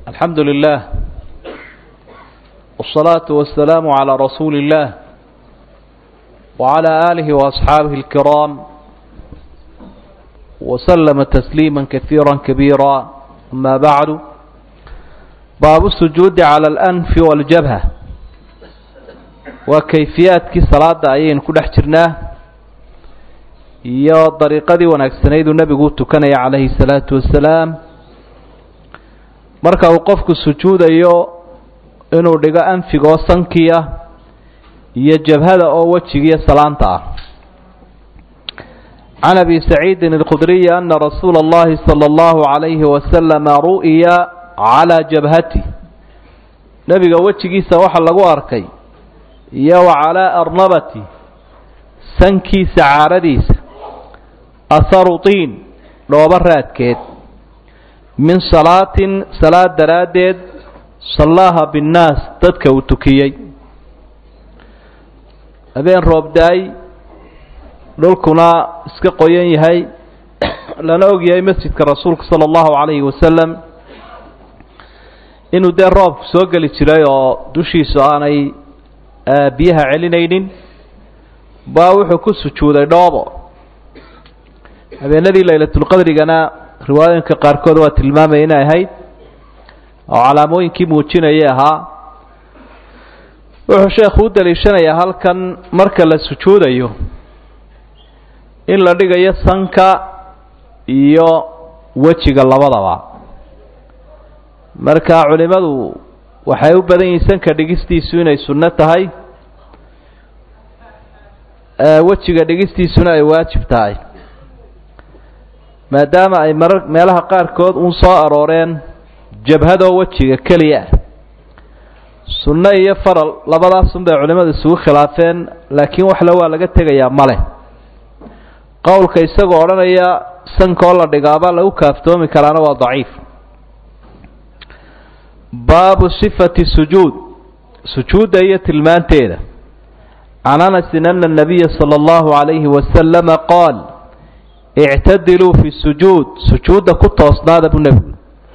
الحمد لله والصلاة والسلام على رسول الله وعلى آله وأصحابه الكرام وسلم تسليما كثيرا كبيرا أما بعد باب السجود على الأنف والجبهة وكيفيات كي صلاة أيين كل احترناه iyo dariiqadii wanaagsanayduu nebigu tukanaya calayhi salaatu wasalaam marka uu qofku sujuudayo inuu dhigo anfigoo sankiya iyo jabhada oo wejigiiyo salaanta ah can abi saciidin alkhudriyi ana rasuula اllahi salى اllahu عalayhi wasalama ru'ya calaa jabhati nebiga wejigiisa waxa lagu arkay iyo wa calaa arnabati sankiisa caaradiisa aharu tiin dhoobo raadkeed min salaatin salaad daraaddeed sallaaha binnaas dadka uu tukiyey habeen roobdaay dhulkuna iska qoyan yahay lana og yahay masjidka rasuulka sala allahu calayhi wasalam inuu dee roobku soo geli jiray oo dushiisu aanay biyaha celinaynin baa wuxuu ku sujuuday dhoobo habeenadii laylatulqadrigana riwaayooyinka qaarkood waa tilmaamaya inay ahayd oo calaamooyinkii muujinayay ahaa wuxuu sheekhu u daliishanayaa halkan marka la sujuudayo in la dhigayo sanka iyo wejiga labadaba marka culimadu waxay u badan yihiin sanka dhigistiisu inay sunno tahay wejiga dhigistiisuna ay waajib tahay maadaama ay marar meelaha qaarkood uun soo arooreen jabhadoo wejiga keliya ah sunno iyo faral labadaasun bay culimmadu isugu khilaafeen laakiin waxle waa laga tegayaa male qowlka isagoo odhanaya sankaoo la dhigaaba lagu kaaftoomi karaana waa daciif baabu sifati sujuud sujuudda iyo tilmaanteeda can anasin ana nabiya sala allahu calayhi wasalama qaal ictadiluu fi sujuud sujuudda ku toosnaada buu nebigu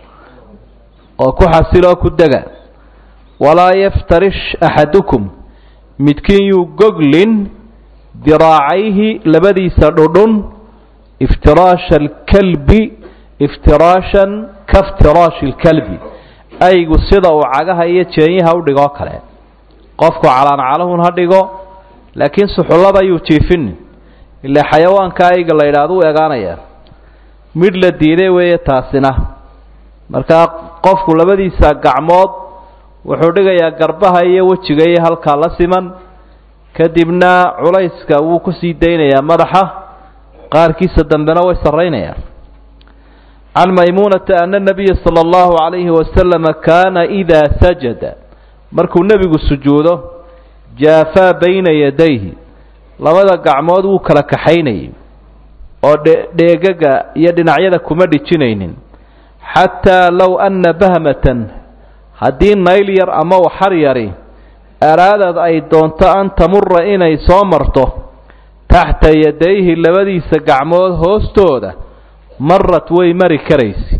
oo ku xasiloo ku dega walaa yaftarish axadukum midkiin yuu goglin diraacayhi labadiisa dhudhun iftiraasha alkalbi iftiraashan kaftiraashi lkalbi aygu sida uu cagaha iyo jeenyaha u dhigoo kale qofku calaancaluhun ha dhigo laakiin suxullada yuu jiifinin ilaa xayawaanka ayga la yidhaahdo u egaanaya midh la diiday weeye taasina markaa qofku labadiisa gacmood wuxuu dhigayaa garbaha iyo wejiga iyo halkaa la siman kadibna culayska wuu kusii daynayaa madaxa qaarkiisa dambena way sarraynayaan can maymuunata ana nabiya sala allahu calayhi wasalama kaana idaa sajada markuu nebigu sujuudo jaafaa bayna yadayhi labada gacmood wuu kala kaxaynayay oo dheegaga iyo dhinacyada kuma dhijinaynin xataa low anna bahmatan haddii nayl yar ama waxar yari araadad ay doonto an tamura inay soo marto taxta yadayhi labadiisa gacmood hoostooda marad way mari karaysi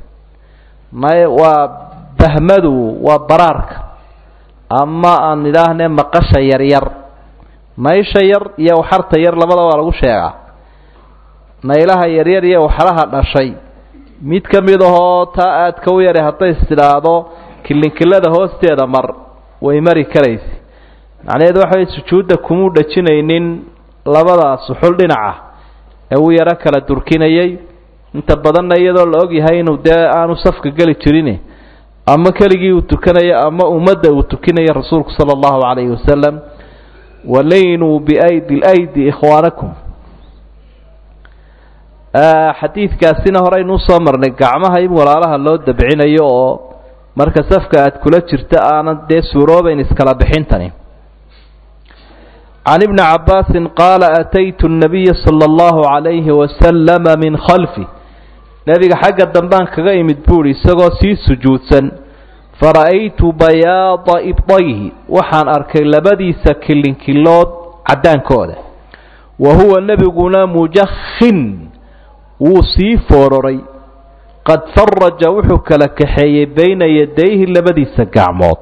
waa bahmadu waa baraarka ama aan idhaahnee maqasha yaryar naysha yar iyo waxarta yar labada waa lagu sheegaa naylaha yaryar iyo waxaraha dhashay mid ka mid ahoo taa aadka u yara hadday istidhaahdo kilinkilada hoosteeda mar way mari karaysa macnaheedu waxa way sujuudda kumuu dhajinaynin labada suxul dhinaca ee uu yaro kala durkinayay inta badanna iyadoo la og yahay inuu dee aanu safka geli jirin ama keligii uu tukanayo ama ummadda uu tukinayo rasuulku sala allahu calayhi wasalam walaynuu biaydi lydi ikhwaanakum xadiidkaasina horeynuu soo marnay gacmaha in walaalaha loo dabcinayo oo marka safka aad kula jirta aanan dee suuroobayn iskala bixintani can ibni cabbaasin qaala ataytu nabiya sala allahu calayhi wasalama min khalfi nebiga xagga dambaan kaga imid buuhi isagoo sii sujuudsan fara'aytu bayaada ibdayhi waxaan arkay labadiisa kilinkilood caddaankooda wa huwa nebiguna mujakhin wuu sii foororay qad faraja wuxuu kala kaxeeyey bayna yadayhi labadiisa gacmood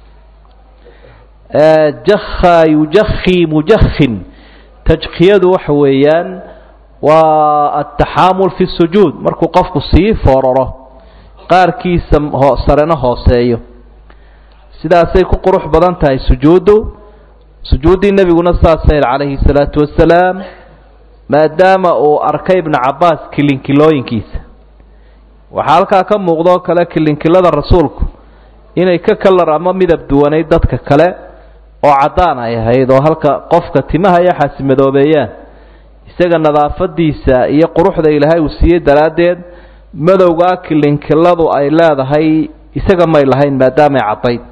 jakha yujakhi mujakhin tajkiyadu waxa weeyaan waa ataxaamul fi sujuud markuu qofku sii fooraro qaarkiisa sarena hooseeyo sidaasay ku qurux badan tahay sujuuddu sujuuddii nebiguna saasayr calayhi salaatu wasalaam maadaama uu arkay ibnu cabbaas kilinkilooyinkiisa waxaa halkaa ka muuqdoo kale kilinkilada rasuulku inay ka kalar ama midab duwanayd dadka kale oo caddaan ay ahayd oo halka qofka timaha iyo xaasimadoobeeyaan isaga nadaafadiisa iyo quruxda ilaahay uu siiyey daraaddeed madowgaa kilinkiladu ay leedahay isaga may lahayn maadaamay caddayd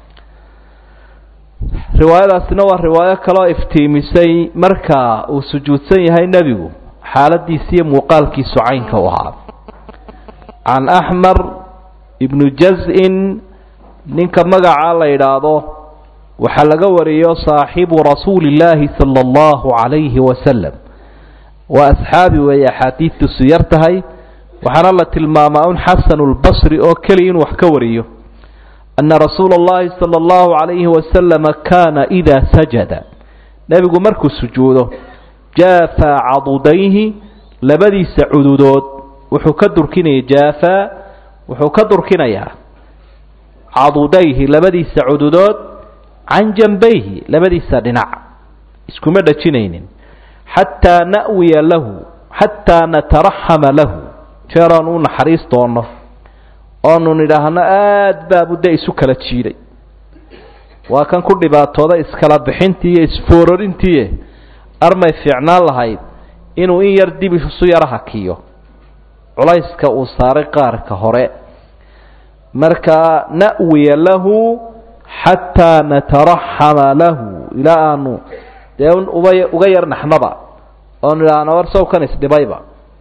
riwaayadaasina waa riwaayo kaloo iftiimisay marka uu sujuudsan yahay nebigu xaaladiisa iyo muuqaalkiisu caynka u ahaa can axmar ibnu jaz-in ninka magacaa la yidhaahdo waxaa laga wariyo saaxibu rasuuli illaahi sala allahu calayhi wasalam waa asxaabi weeye axaadiidtiisu yar tahay waxaana la tilmaamaa un xasanu lbasri oo keliya inuu wax ka wariyo ana rasuula اllahi salى اllahu عalayhi wasalama kana idaa sajada nebigu markuu sujuudo jaafaa cadudayhi labadiisa cududood wuxuu ka durkinaya jaafaa wuxuu ka durkinayaa cadudayhi labadiisa cududood can janbayhi labadiisa dhinac iskuma dhajinaynin xataa na'wiya lahu xataa nataraxama lahu jeeraan u naxariis doono oonu nidhaahno aada baa budde isu kala jiiday waa kan ku dhibaatooda iskala bixintii iyo isfoorarintii armay fiicnaan lahayd inuu in yar dib isu yara hakiyo culayska uu saaray qaarka hore markaa na'wiya lahu xataa nataraxama lahu ilaa aanu dee uba uga yar naxnaba oonu idhaahno war sawkan isdhibayba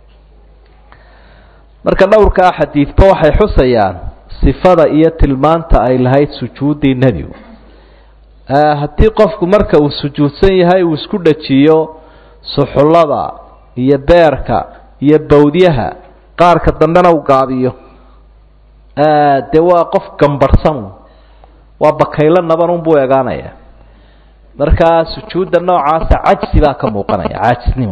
marka dhowrkaa xadiidba waxay xusayaan sifada iyo tilmaanta ay lahayd sujuuddii nebigu haddii qofku marka uu sujuudsan yahay uu isku dhajiyo suxullada iyo beerka iyo bawdyaha qaarka dambena uu gaabiyo dee waa qof gambarhsan waa bakaylo naban unbuu egaanaya markaa sujuudda noocaasa cajsi baa ka muuqanaya caajisnimo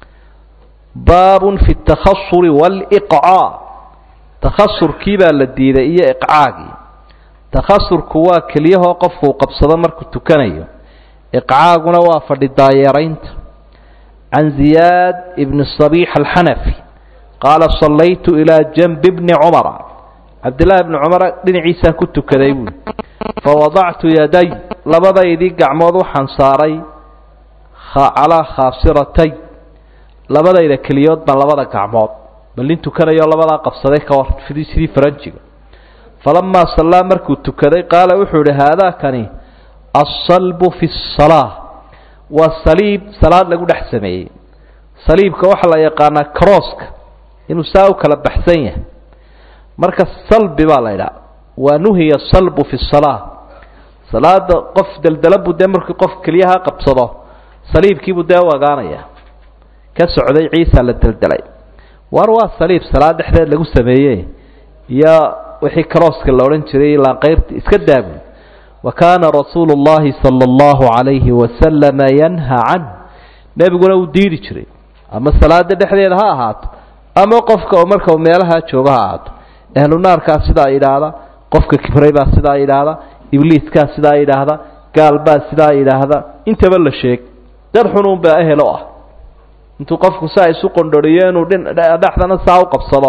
baabun fi اtakhasuri wاliqcaa takhasurkii baa la diiday iyo iqcaagii takhasurku waa keliyahoo qofku uu qabsado markuu tukanayo iqcaaguna waa fadhi daayeeraynta can ziyaad ibni صabiix alxanafi qaala sallaytu ilaa janbi bni cumara cabdillaahi bni cumar dhinaciisaan ku tukaday buui fawadactu yaday labadaydii gacmood waxaan saaray calaa khaasiratay labadayda keliyood baan labada gacmood bal nin tukanayo labadaa qabsaday ka war sidii faranjiga falamaa sallaa markuu tukaday qaala wuxuu ihi haadaakani alsalbu fi salaa waa saliib salaad lagu dhex sameeyey saliibka waxaa la yaqaanaa crosska inuu saa u kala baxsan yahay marka salbi baa la idhaha waa nuhiya salbu fi salaa salaada qof deldelabu dee markii qof keliyaha qabsado saliibkiibuu dee u agaanaya ka socday ciisa la deldelay war waa saliib salaad dhexdeed lagu sameeye iyo wixii crosska la odhan jiray laanqayrta iska daabu wa kaana rasuulu اllahi salى اllahu عalayhi wasalama yanha canh nebiguna uu diidi jiray ama salaada dhexdeeda ha ahaato ama qofka oo marka meelaha jooga ha ahaato ahlu naarkaa sidaa idhaahda qofka kibray baa sidaa idhaahda ibliiskaa sidaa idhaahda gaal baa sidaa idhaahda intaba la sheeg dad xunuun baa ehelo ah intuu qofku saa isu qondhoriyo inuu dhexdana saa u qabsado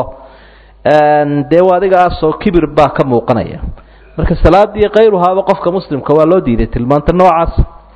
dee adigaasoo kibir baa ka muuqanaya marka salaadii kayruhaaba qofka muslimka waa loo diiday tilmaanta noocaas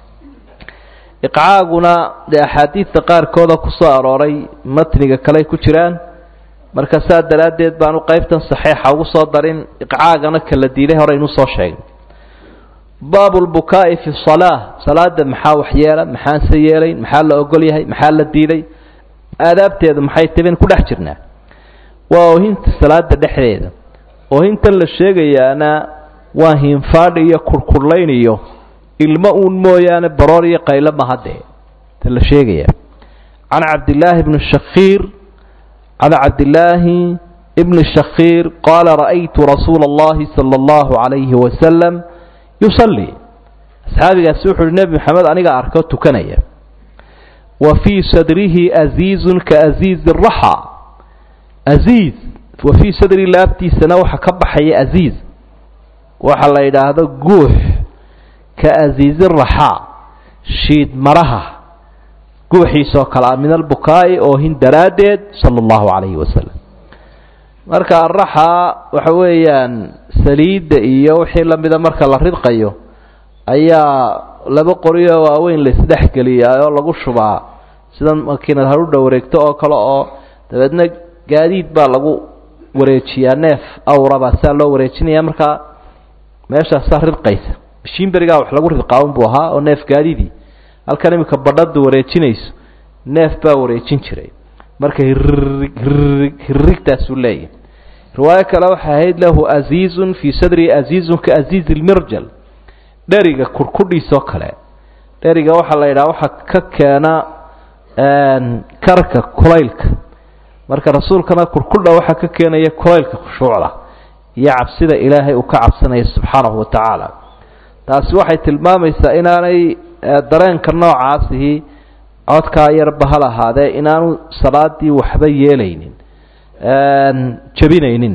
iqcaaguna dee axaadiidta qaarkooda kusoo arooray matniga kale ku jiraan marka saa daraaddeed baanu qaybtan saxiixa ugu soo darin iqcaagana kala diiday hore inuu soo sheegay baabu lbukaa'i fi salaa salaada maxaa waxyeela maxaanse yeelayn maxaa la ogol yahay maxaa la diiday aadaabteedu maxay taben ku dhex jirnaa waa oohinta salaada dhexdeeda oohintan la sheegayaana waa hinfaadh iyo kurkurlayn iyo ilmo uun mooyaane baroor iyo qaylo mahadee ta la sheegaya can cabdillaahi bni shakiir can cabdillaahi ibn shakiir qaala ra'aytu rasuula اllahi salى اllahu عalayhi wasalam yusalii asxaabigaasi wuxu uhi nebi maxamed aniga arko tukanaya wa fii sadrihi aziizun kaaziizi raxa aziiz wa fii sadri laabtiisana waxa ka baxaya aziiz waxa la yidhaahdo guux ka aziizi raxaa shiid maraha guuxiisoo kale ah min albukaa'i oohin daraaddeed sala allahu calayhi wasalam marka araxa waxa weeyaan saliidda iyo wixii lamida marka la ridqayo ayaa laba qoryo waaweyn la isdhexgeliyaa oo lagu shubaa sida makiinad harudha wareegto oo kale oo dabeedna gaadiid baa lagu wareejiyaa neef awrabaa saa loo wareejinaya markaa meeshaasaa ridqaysa mashiinberigaa wax lagu ridqaa unbuu ahaa oo neef gaadiidii halkan iminka badhadu wareejinayso neef baa wareejin jiray marka hirrig hirrig hirrigtaasuu leeyahy riwaayo kale waxay ahayd lahu aziizun fii sadrihi aziizun ka aziizi lmirjal dheriga kurkudhiisoo kale dheriga waxaa la yidhaha waxaa ka keena karka kulaylka marka rasuulkana kurkudha waxaa ka keenaya kulaylka khushuucda iyo cabsida ilaahay uu ka cabsanaya subxaanahu watacaala taasi waxay tilmaamaysaa inaanay dareenka noocaasihi codkaa yarba hal ahaadee inaanu salaadii waxba yeelaynin jabinaynin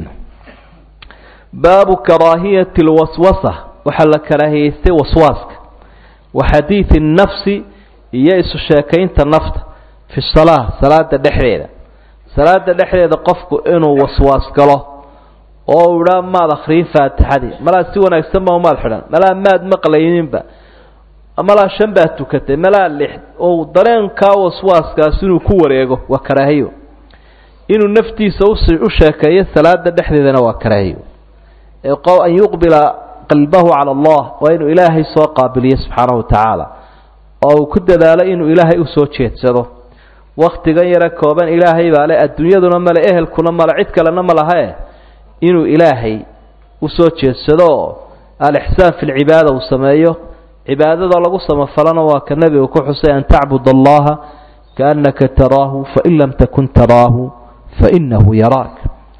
baabu karaahiyati lwaswasa waxaa la karaahiyeystay waswaaska wa xadiidi nafsi iyo isu sheekaynta nafta fi salaa salaada dhexdeeda salaada dhexdeeda qofku inuu waswaas galo oo u idhaa maad akhriyin faatixadii malaa si wanaagsan ba umaad xidhan malaa maad maqlayninba malaa shan baad tukatay malaa lix oo dareenkaa waswaaskaas inuu ku wareego waa karaahiyo inuu naftiisa u sheekeeyo salaada dhexdeedana waa karaahiyo an yuqbila qalbahu cala allah waa inuu ilaahay soo qaabiliyo subxaanahu watacaala oo uu ku dadaalo inuu ilaahay usoo jeedsado waktigan yare kooban ilaahay baa le adduunyaduna male ehelkuna male cid kalena ma lahae inuu ilaahay usoo jeedsado oo alixsaan fi lcibaada uu sameeyo cibaadada lagu samafalana waa ka nebigu ku xusay an tacbud allaha kaannaka taraahu fain lam takun taraahu fainahu yaraak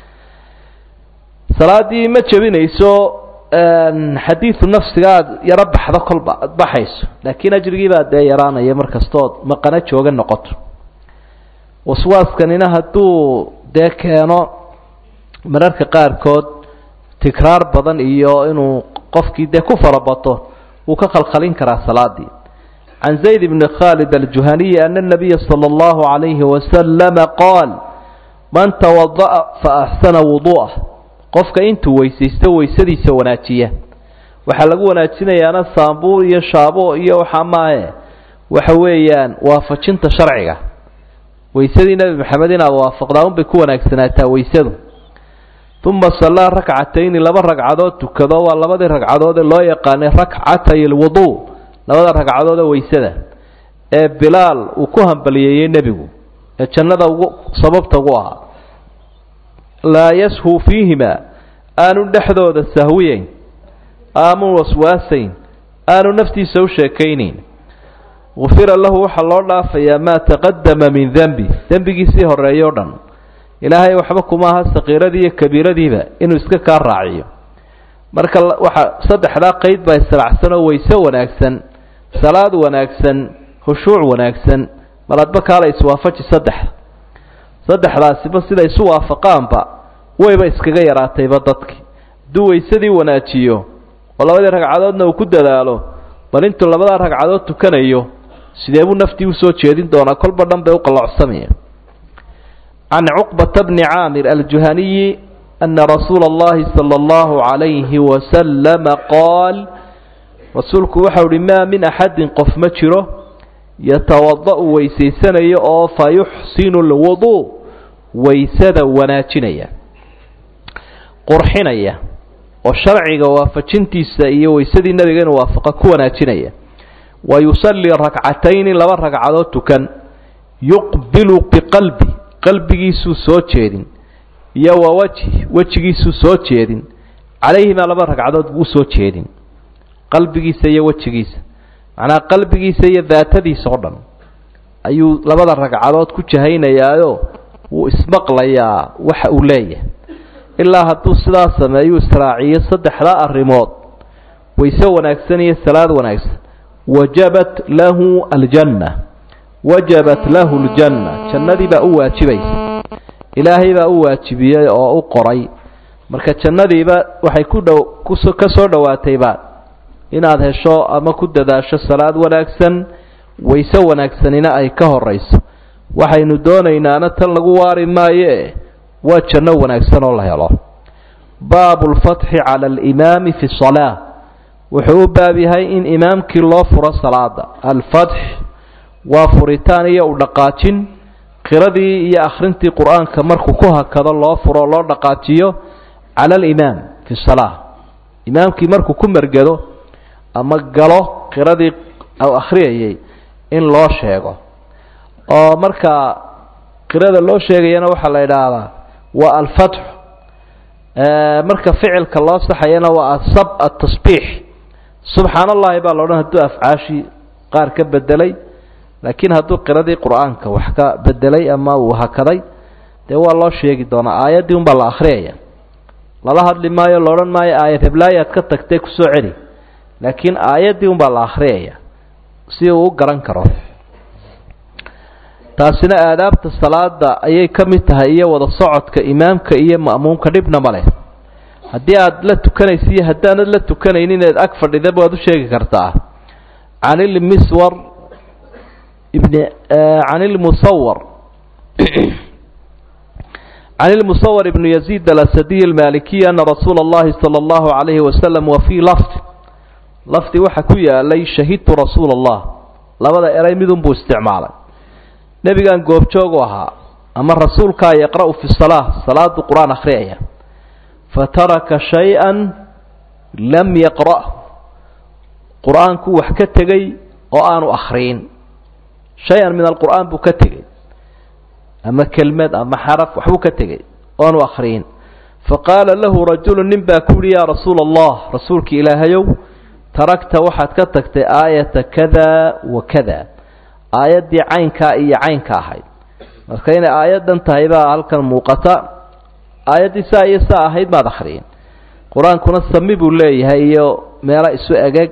salaadii ma jebinayso xadiidu nafsiga aad yaro baxdo kolba aad baxayso laakiin ajrigiibaa dee yaraanaya markastood maqano jooga noqoto waswaaskanina hadduu dee keeno mararka qaarkood tikraar badan iyo inuu qofkii dee ku farabato wuu ka khalkhalin karaa salaadii can zayd bni khaalid aljuhaniyi ana nabiya sala allahu calayhi wasalama qaal man tawada'a fa axsana wudu'ah qofka intuu weysaysto weysadiisa wanaajiya waxaa lagu wanaajinayaana saambuur iyo shaabo iyo waxaa maahe waxa weeyaan waafajinta sharciga weysadii nebi maxamed inaad waafaqdaa unbay ku wanaagsanaataa weysadu uma sallaa rakcatayni laba ragcadood tukado waa labadii ragcadood ee loo yaqaanay rakcatay alwuduu labada ragcadood ee weysada ee bilaal uu ku hambaliyeeyey nebigu ee jannada ugu sababta ugu ahaa laa yashuu fiihima aanu dhexdooda sahwiyeyn aanu waswaasayn aanu naftiisa u sheekaynayn gufira lahu waxaa loo dhaafayaa maa taqadama min dembi dembigiisii horeeyo o dhan ilaahay waxba kuma aha sakiiradii iyo kabiiradiiba inuu iska kaa raaciyo marka waxa saddexdaa qeyd baa israacsan oo weyse wanaagsan salaad wanaagsan khushuuc wanaagsan maladba kaala iswaafaji saddex saddexdaasiba siday isu waafaqaanba wayba iskaga yaraatayba dadki hadduu weysadii wanaajiyo oo labadii ragcadoodna uu ku dadaalo bal intuu labadaa ragcadood tukanayo sidee buu naftii usoo jeedin doonaa kolba dhan bay u qalloocsamaya can cuqbata bni caamir aljuhaniyi ana rasuula اllahi salى اllahu عalayhi wasalama qaal rasuulku waxau uhi maa min axadin qof ma jiro yatawada'u weysaysanayo oo fa yuxsinu lwuduu waysada wanaajinaya qurxinaya oo sharciga waafajintiisa iyo weysadii nebiga inuu waafaqa ku wanaajinaya wa yusallii rakcatayni laba ragcadood tukan yuqbilu biqalbi qalbigiisuu soo jeedin iyo wa wajhi wejigiisuu soo jeedin calayhimaa laba ragcadood buu usoo jeedin qalbigiisa iyo wejigiisa macnaha qalbigiisa iyo daatadiisa oo dhan ayuu labada ragcadood ku jahaynayaayoo wuu ismaqlayaa waxa uu leeyahay ilaa hadduu sidaa sameeyuu israaciyo saddexdaa arrimood wayse wanaagsan iyo salaad wanaagsan wajabat lahu aljanna wajabat lahu ljanna jannadii baa u waajibaysa ilaahay baa u waajibiyey oo u qoray marka jannadiiba waxay ku dhow ka soo dhowaatayba inaad hesho ama ku dadaasho salaad wanaagsan wayse wanaagsanina ay ka horayso waxaynu doonaynaana tan lagu waari maayoe waa janno wanaagsan oo la helo baabu lfatxi cala alimaami fi salaa wuxuu u baab yahay in imaamkii loo furo salaada alfatx waa furitaan iyo u dhaqaajin qiradii iyo akhrintii qur-aanka markuu ku hakado loo furo loo dhaqaajiyo cala alimaam fi salaa imaamkii markuu ku mergado ama galo qiradii u akhriyayay in loo sheego oo marka qirada loo sheegayana waxaa la idhaahdaa waa alfatxu marka ficilka loo saxayana waa asab atasbiix subxaan allahi baa la odhan hadduu afcaashii qaar ka bedelay laakiin hadduu qiradii qur-aanka wax ka bedelay ama uu hakaday dee waa loo sheegi doonaa aayaddii unbaa la akhriyaya lala hadli maayo la odhan maayo aayad heblaayaad ka tagtay kusoo celi laakiin aayaddii unbaa la akhriyaya si uu u garan karo taasina aadaabta salaada ayay ka mid tahay iyo wada socodka imaamka iyo ma'muumka dhibna ma leh haddii aad la tukanaysa iyo haddaanad la tukanaynin inaad ag fadhidaba waad u sheegi kartaa can ilmiswar ibn can ilmusawar can ilmusawar ibnu yaziid alasadiy almalikiy ana rasuula اllahi salى اllahu عalayhi wasalam wa fii lafdi lafdi waxa ku yaalay shahidtu rasuula allah labada eray midun buu isticmaalay nebigan goobjoog u ahaa ama rasuulkaa yaqra'u fi salaa salaadu qur-aan akhriyaya fataraka shay-an lam yaqra'hu qur-aanku wax ka tegey oo aanu akhriyin shay-an min alqur'aan buu ka tegey ama kelmad ama xaraf waxbuu ka tegey oo aanu akhriyin faqaala lahu rajulu nin baa ku yihi yaa rasuula allah rasuulki ilaahayow taragta waxaad ka tagtay aayata kada wa kada aayaddii caynkaa iyo caynka ahayd marka inay aayaddan tahay baa halkan muuqata aayaddii saa iyo saa ahayd maad akhriyin qur-aankuna sami buu leeyahay iyo meelo isu egeg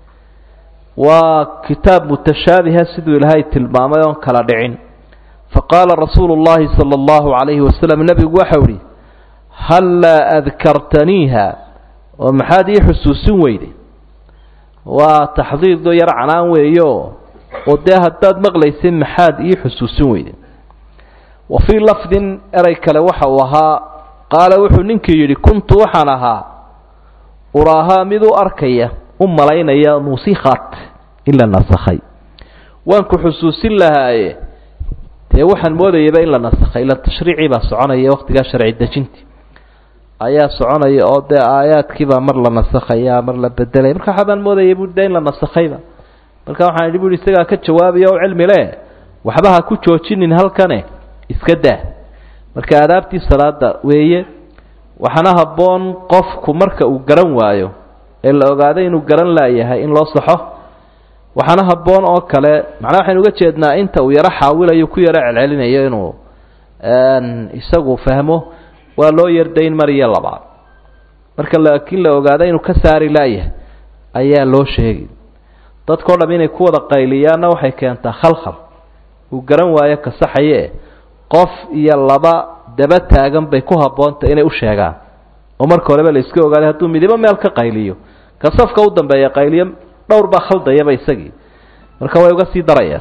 waa kitaab mutashaabiha siduu ilaahay tilmaamay oon kala dhicin faqaala rasuulu llahi sala allahu calayhi wasalam nebigu waxau ihi hallaa adkartaniiha oo maxaad ii xusuusin weyday waa taxdiido yar canaan weeyo oo dee haddaad maqlaysid maxaad ii xusuusin weyday wa fii lafdin erey kale waxa uu ahaa qaala wuxuu ninkii yidhi kuntu waxaan ahaa uraahaa mid u arkaya u malaynaya nusikhat in la nasakhay waan ku xusuusin lahaaye dee waxaan moodayaba in la nasakhay ila tashriicii baa soconaya waqtigaa sharci dejinti ayaa soconaya oo dee aayaadkiibaa mar la nasakhaya mar la bedelaya marka waxaabaan moodaya bu de in la nasakhayba marka waxaan idhi bu ihi isagaa ka jawaabaya o cilmi le waxba ha ku joojinin halkane iska daa marka aadaabtii salaada weeye waxaana habboon qofku marka uu garan waayo ee la ogaaday inuu garan laayahay in loo saxo waxaana habboon oo kale macnaa waxaynu uga jeednaa inta uu yaro xaawilayo ku yaro celcelinayo inuu isagu fahmo waa loo yardayn mar iyo labaad marka laakiin la ogaaday inuu ka saari laayahay ayaa loo sheegi dadkao dham inay ku wada qayliyaanna waxay keentaa khalkhal uu garan waayo kasaxaye qof iyo laba daba taagan bay ku habboonta inay u sheegaan oo marka horeba la iska ogaaday hadduu midibo meel ka qayliyo ka safka u dambeeya qayliyo dhowr baa khaldayaba isagii marka way uga sii darayaan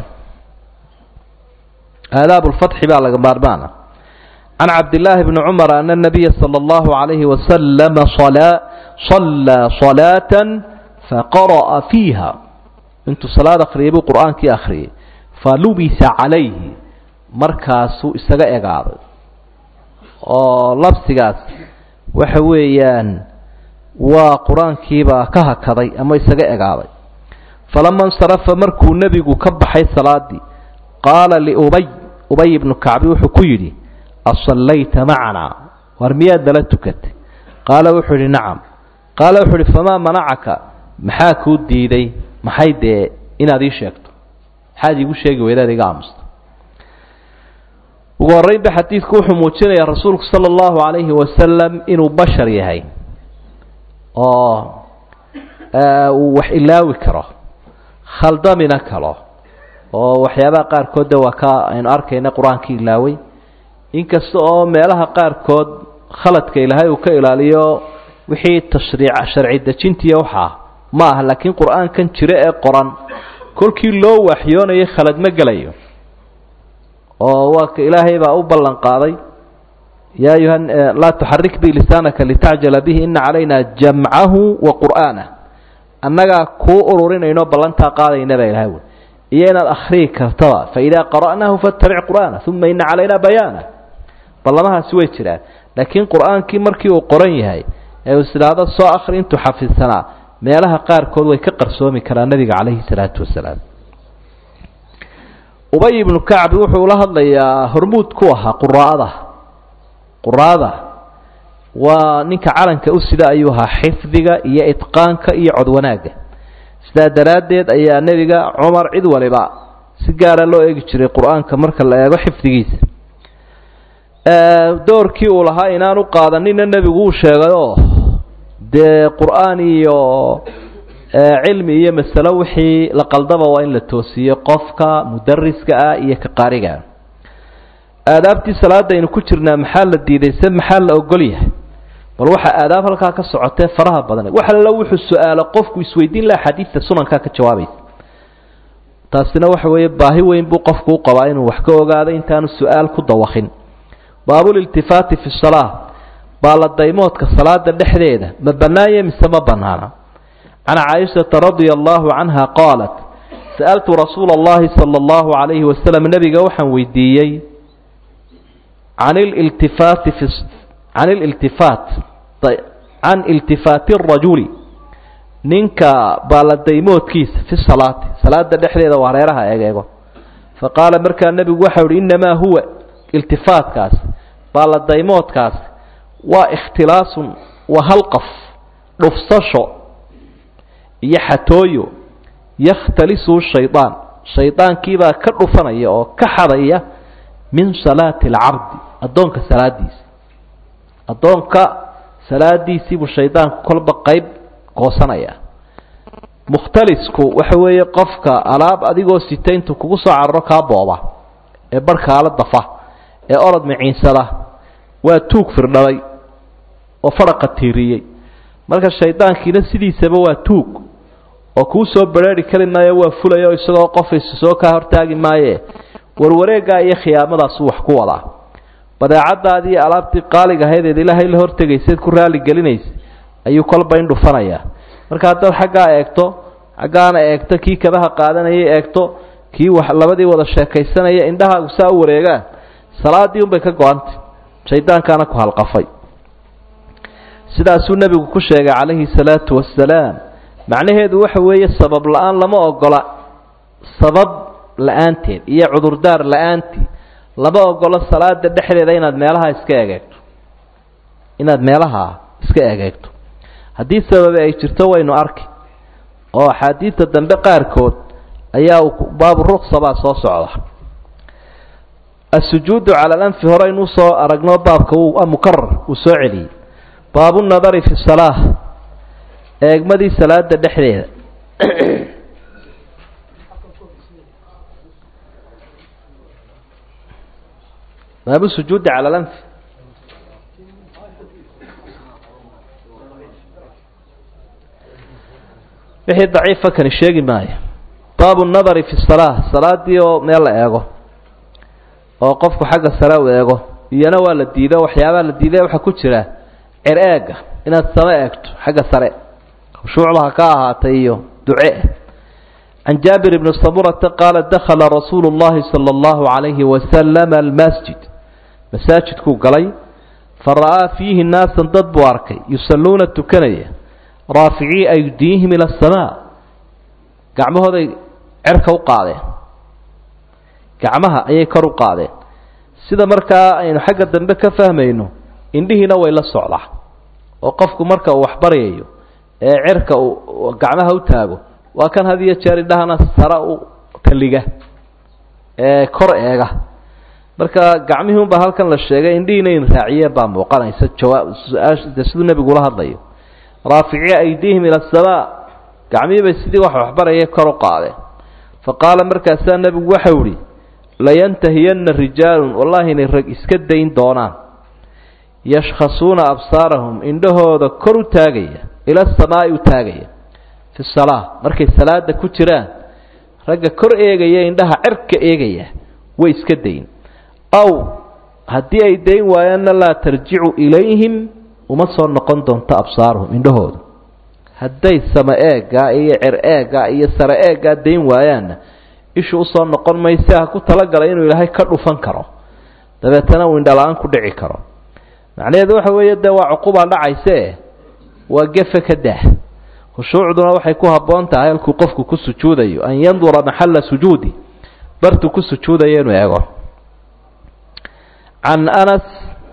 aadaab lfatxi baa laga maarmaana can cabdillaahi bni cumar ana nabiya sala allahu calayhi wasalama salaa sallaa salaatan faqara'a fiiha intuu salaad akhriyay buu qur-aankii akhriyay falubisa calayhi markaasuu isaga egaaday oo labsigaas waxa weeyaan waa qur-aankiibaa ka hakaday ama isaga egaaday falama insarafa markuu nebigu ka baxay salaadii qaala liubay ubay ibnu kacbi wuxuu ku yidhi asallayta macanaa war miyaad nala tukatay qaala wuxuu yidhi nacam qaala wuxuu yidhi famaa manacaka maxaa kuu diiday maxay dee inaad ii sheegto maxaad iigu sheegi weydaad iga aamusta ugu horreynba xadiidku wuxuu muujinayaa rasuulku sala allahu calayhi wasalam inuu bashar yahay oo uu wax ilaawi karo khaldamina karo oo waxyaabaha qaarkood de waa ka aynu arkayna qur-aankii ilaaway inkasta oo meelaha qaarkood khaladka ilaahay uu ka ilaaliyo wixii tashriic sharci dejintiiya waxaa ma aha laakiin qur-aankan jiro ee qoran kolkii loo waxyoonayay khalad ma gelayo oo waa ka ilaahay baa u ballan qaaday ya ayuha laa tuxarik bi lisaanaka litacjala bihi ina calayna jamcahu wa qur'aanah annagaa kuu ururinayno ballantaa qaadayna baa ilahay wy iyo inaad akhriyi kartaba faidaa qara'naahu fattabic qur'aana uma ina calayna bayaana ballamahaasi way jiraan laakiin qur-aankii markii uu qoran yahay ee uu isidhaahdo soo akhri intuu xafidsanaa meelaha qaarkood way ka qarsoomi karaa nebiga calayhi salaatu wasalaam ubay ibnu kacbi wuxuu la hadlayaa hormuud ku ahaa quraa'ada quraa'ada waa ninka calanka u sida ayuu ahaa xifdiga iyo idqaanka iyo cod wanaagga sidaa daraaddeed ayaa nebiga cumar cid waliba si gaara loo eegi jiray qur-aanka marka la eego xifdigiisa doorkii uu lahaa inaanu qaadanina nebigu uu sheegayoo dee qur-aan iyo cilmi iyo masalo wixii la qaldaba waa in la toosiyo qofka mudariska ah iyo ka qaarigaa aadaabtii salaada aynu ku jirnaa maxaa la diiday se maxaa la ogol yahay bal waxaa aadaab halkaa ka socotee faraha badan wax allo wuxuu su-aalo qofku isweydiin laha xadiidta sunankaa ka jawaabaysa taasina waxa weeye baahi weyn buu qofku u qabaa inuu wax ka ogaado intaanu su-aal ku dawakin baabuliltifaati fi salaa baaladaymoodka salaada dhexdeeda ma bannaanye mise ma bannaana can caaishata radia allahu canha qaalat sa'altu rasuula allahi sala allahu calayhi wasalam nebiga waxaan weydiiyey can iltifaati fi can ililtifaat can iltifaati arajuli ninka baaladaymoodkiisa fi salaati salaada dhexdeeda waa hareeraha egeego fa qaala markaa nebigu waxau uhi innamaa huwa iltifaatkaas baaladaymoodkaas waa ikhtilaasun waa halqaf dhufsasho iyo xatooyo yakhtalisuu shaydaan shaydaankiibaa ka dhufanaya oo ka xadaya min salaati alcabdi addoonka salaadiisa addoonka salaadiisiibuu shaydaanku kolba qayb goosanaya mukhtalisku waxa weeye qofka alaab adigoo sita intuu kugu soo cararo kaa booba ee barhkaala dafa ee orod miciinsada waa tuug firdhabay oo faraqa tiiriyey marka shaydaankiina sidiisaba waa tuug oo kuu soo bareeri kari maayo waa fulaya oo isagoo qofaysu soo kaa hortaagi maaye warwareeggaa iyo khiyaamadaasuu wax ku wadaa badeecadaadii iyo alaabtii qaaliga ahayd ilaahay la hortegayseed ku raali gelinaysa ayuu kolba in dhufanayaa marka haddaad xaggaa eegto xaggaana eegto kii kabaha qaadanayay eegto kii wax labadii wada sheekaysanaya indhahaagu saa u wareegaan salaadii unbay ka go-antay shaydaankaana ku halqafay sidaasuu nebigu ku sheegay calayhi salaatu wasalaam macnaheedu waxa weeye sabab la-aan lama ogola sabab la-aanteed iyo cudurdaar la-aantii lama ogolo salaada dhexdeeda inaad meelaha iska egeegto inaad meelaha iska egeegto haddii sababe ay jirto waynu arki oo axaadiidta dambe qaarkood ayaa baabu ruksa baa soo socda asujuudu cala alanfi hore inuu soo aragno baabka mukarar uu soo celiyey baabu nadari fi salaa eegmadii salaada dhexdeeda baabu sujuudi cala alanfi wixii daciifa kani sheegi maayo baabu nadari fi salaa salaadii oo meel la eego oo qofku xagga sare u eego iyana waa la diido waxyaabaha la diiday waxaa ku jira cer eega inaad sama eegto xagga sare khushuucda ha ka ahaatay iyo duce can jaabir bni samurata qaala dakhala rasuulu llahi sala allahu calayhi wasalama almasjid masaajidkuu galay fara'aa fiihi naasan dad buu arkay yusalluuna tukanaya raaficii aydiihim ila asamaa gacmahooday cerka u qaadeen gacmaha ayay kor u qaadeen sida markaa aynu xagga dambe ka fahmayno indhihiina way la socdaa oo qofku marka uu waxbaryayo ee cerka uu gacmaha u taago waa kan had iyo jeer indhahana sare u taliga ee kor eega marka gacmihii unbaa halkan la sheegay indhihiina in raaciyeen baa muuqanaysa jawaab su-aasha siduu nebigu ula hadlayo raafici aydiihim ila asamaa gacmihii bay sidii wax waxbaraya kor u qaadeen fa qaala markaasaa nebigu waxau ihi layantahiyanna rijaalun wallahi inay rag iska dayn doonaan yashkhasuuna absaarahum indhahooda kor u taagaya ila asamaa'i u taagaya fi salaa markay salaada ku jiraan ragga kor eegaya indhaha cirka eegaya way iska dayn aw haddii ay dayn waayaanna laa tarjicu ilayhim uma soo noqon doonto absaaruhum indhahooda hadday sama eeggaa iyo cer eeggaa iyo sare eeggaa dayn waayaanna ishu usoo noqon mayse ha ku talagalay inuu ilaahay ka dhufan karo dabeetana uu indhala-aan ku dhici karo macnaheedu waxa weeye dee waa cuqubaa dhacayse waa gefe ka daah khushuucduna waxay ku habboon tahay halkuu qofku ku sujuudayo an yandura maxalla sujuudi bartuu ku sujuudayo inuu eego can anas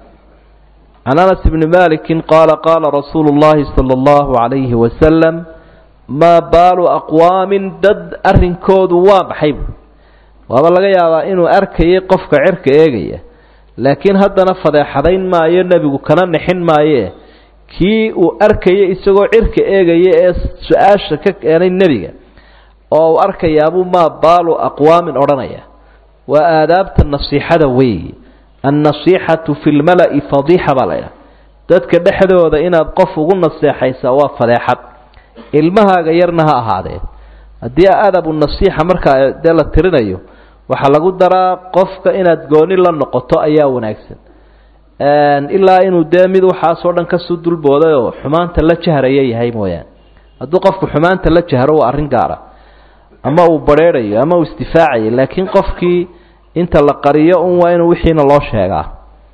can anas bni maliki qaala qaala rasuulu llahi sala allahu calayhi wasalam maa baalu aqwaamin dad arrinkoodu waa maxay bu waaba laga yaabaa inuu arkayay qofka cirka eegaya laakiin haddana fadeexadayn maayo nebigu kana nixin maaye kii uu arkayay isagoo cirka eegaya ee su-aasha ka keenay nebiga oo uu arkayaabuu maa baalu aqwaamin odhanaya waa aadaabta nasiixada weeyi annasiixatu fi lmala'i fadiixa baa laydhaha dadka dhexdooda inaad qof ugu naseexaysaa waa fadeexad ilmahaaga yarna ha ahaadee haddii adabu nasiixa markaa dee la tirinayo waxaa lagu daraa qofka inaad gooni la noqoto ayaa wanaagsan ilaa inuu dee mid waxaasoo dhan kasoo dulbooday oo xumaanta la jahraya yahay mooyaane hadduu qofku xumaanta la jahro waa arrin gaara ama uu bareerayo ama uu isdifaacayo laakiin qofkii inta la qariyo un waa inuu wixiina loo sheegaa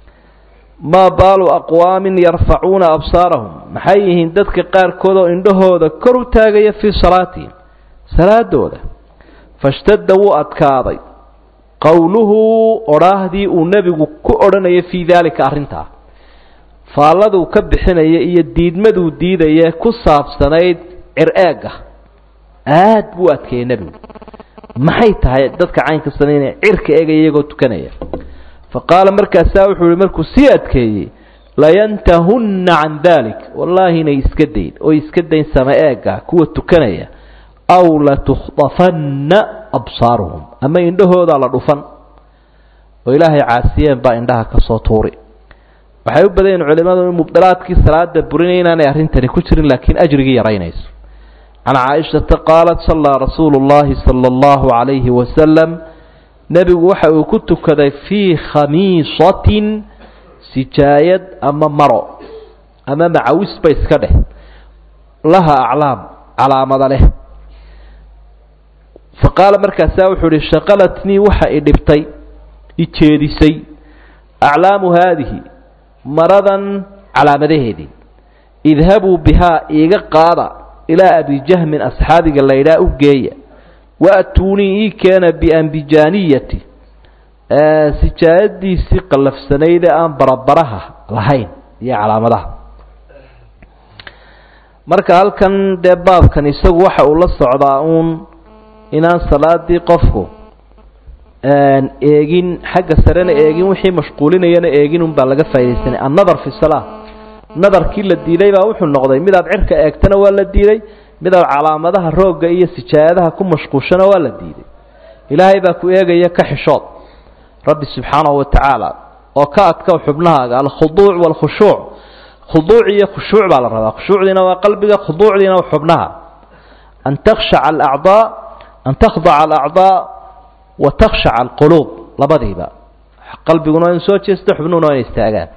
maa baalu aqwaamin yarfacuuna absaarahum maxay yihiin dadka qaarkood oo indhahooda kor u taagaya fii salaatihim salaadooda fashtadda wuu adkaaday qowluhu odhaahdii uu nebigu ku odhanaya fii daalika arrintaa faalladuu ka bixinaya iyo diidmaduu diidaya ku saabsanayd cir-eegga aad buu adkeeyey nebigu maxay tahay dadka caynkasana inay cirka eegaya iyagoo tukanaya fa qaala markaasaa wuxuu yihi markuu sii adkeeyey layantahunna can dalik wallaahi inay iska dayn oo iska dayn sama eegga kuwa tukanaya aw latukhdafanna absaaruhum ama indhahoodaa la dhufan oo ilaahay caasiyeen baa indhaha ka soo tuuri waxay u badan yihin culimadu in mubdilaadkii salaada burinay inaanay arrintani ku jirin laakiin ajrigii yaraynayso can caaishata qaalat sallaa rasuulu llahi sala allahu calayhi wasalam nebigu waxa uu ku tukaday fii khamiisatin sijaayad ama maro ama macawisba iska dheh laha aclaam calaamada leh fa qaala markaasaa wuxuu ihi shaqalatnii waxa i dhibtay i jeedisay aclaamu haadihi maradan calaamadaheedii idhabuu bihaa iiga qaada ilaa abijahmin asxaabiga laydhaa u geeya waatuunii ii keena biambijaaniyati sijaayadiisii qallafsanayde aan barabaraha lahayn iyo calaamadaha marka halkan dee baabkan isagu waxa uu la socdaa uun inaan salaadii qofku eegin xagga sarena eegin wixii mashquulinayana eegin un baa laga faa'idaysanay annadar fi salaa nadarkii la diiday baa wuxuu noqday midaad cirka eegtana waa la diiday midaad calaamadaha roogga iyo sijaayadaha ku mashquushana waa la diiday ilaahay baa ku eegaya ka xishood rabbi subxaanahu wa tacaala oo ka adka xubnahaaga alkhuduuc waalkhushuuc khuduuc iyo khushuuc baa la rabaa khushuucdiina waa qalbiga khuduucdiina waa xubnaha an takhshaca alacdaa an takhdaca alacdaa wa takhshaca alquluub labadiiba qalbiguna waa in soo jeesto xubnuhuna waa in istaagaan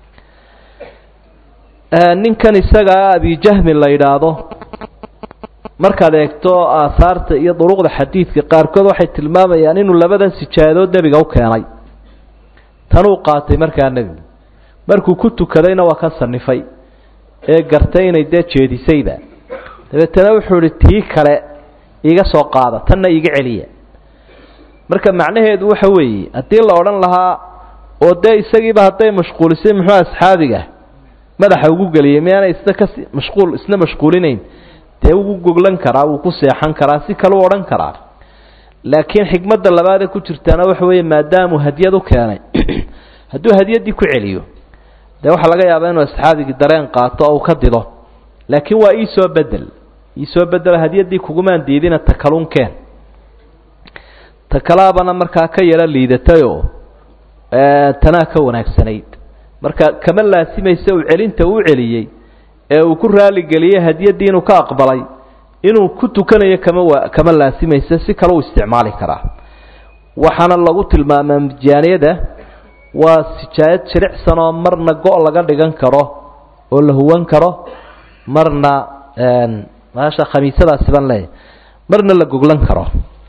ninkan isagaa abijahmin la yidhaahdo markaad eegto aahaarta iyo duruqda xadiidka qaarkood waxay tilmaamayaan inuu labadan sijaadood nebiga u keenay tanuu qaatay markaa nebigu markuu ku tukadayna waa ka sanifay ee gartay inay dee jeedisayba dabeetana wuxuu ihi tii kale iiga soo qaada tanna iiga celiya marka macnaheedu waxa weeye haddii la odhan lahaa oo dee isagiiba hadday mashquulisay muxuu asxaabiga madaxa ugu geliyay miyaana isna kasi mashquul isna mashquulinayn dee ugu goglan karaa wuu ku seexan karaa si kale u odhan karaa laakiin xikmadda labaadee ku jirtaana waxa weeye maadaamuu hadyad u keenay hadduu hadyaddii ku celiyo dee waxaa laga yaabaa inuu asxaabigii dareen qaato oo uu ka dido laakiin waa iisoo bedel iisoo bedelo hadyaddii kugumaan diidina takalunkeen takalaabana markaa ka yaro liidatayoo tanaa ka wanaagsanayd marka kama laasimaysa uu celinta uu celiyey ee uu ku raaligeliyey hadyaddii inuu ka aqbalay inuu ku tukanayo kama wa kama laasimaysa si kale u isticmaali karaa waxaana lagu tilmaamaa mijaaniyada waa sijaayad jilicsan oo marna go' laga dhigan karo oo la huwan karo marna maasha khamiisadaasi baan leeyahay marna la goglan karo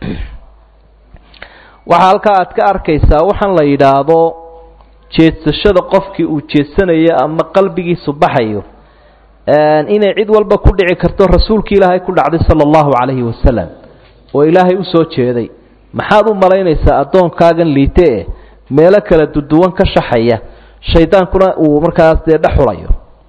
waxaa halkaa aad ka arkaysaa waxaan la yidhaahdo jeedsashada qofkii uu jeedsanayo ama qalbigiisu baxayo inay cid walba ku dhici karto rasuulki ilaahay ku dhacday sala allahu calayhi wasalam oo ilaahay usoo jeeday maxaad u malaynaysaa addoonkaagan liite e meelo kala duduwan ka shaxaya shaydaankuna uu markaas dee dhexulayo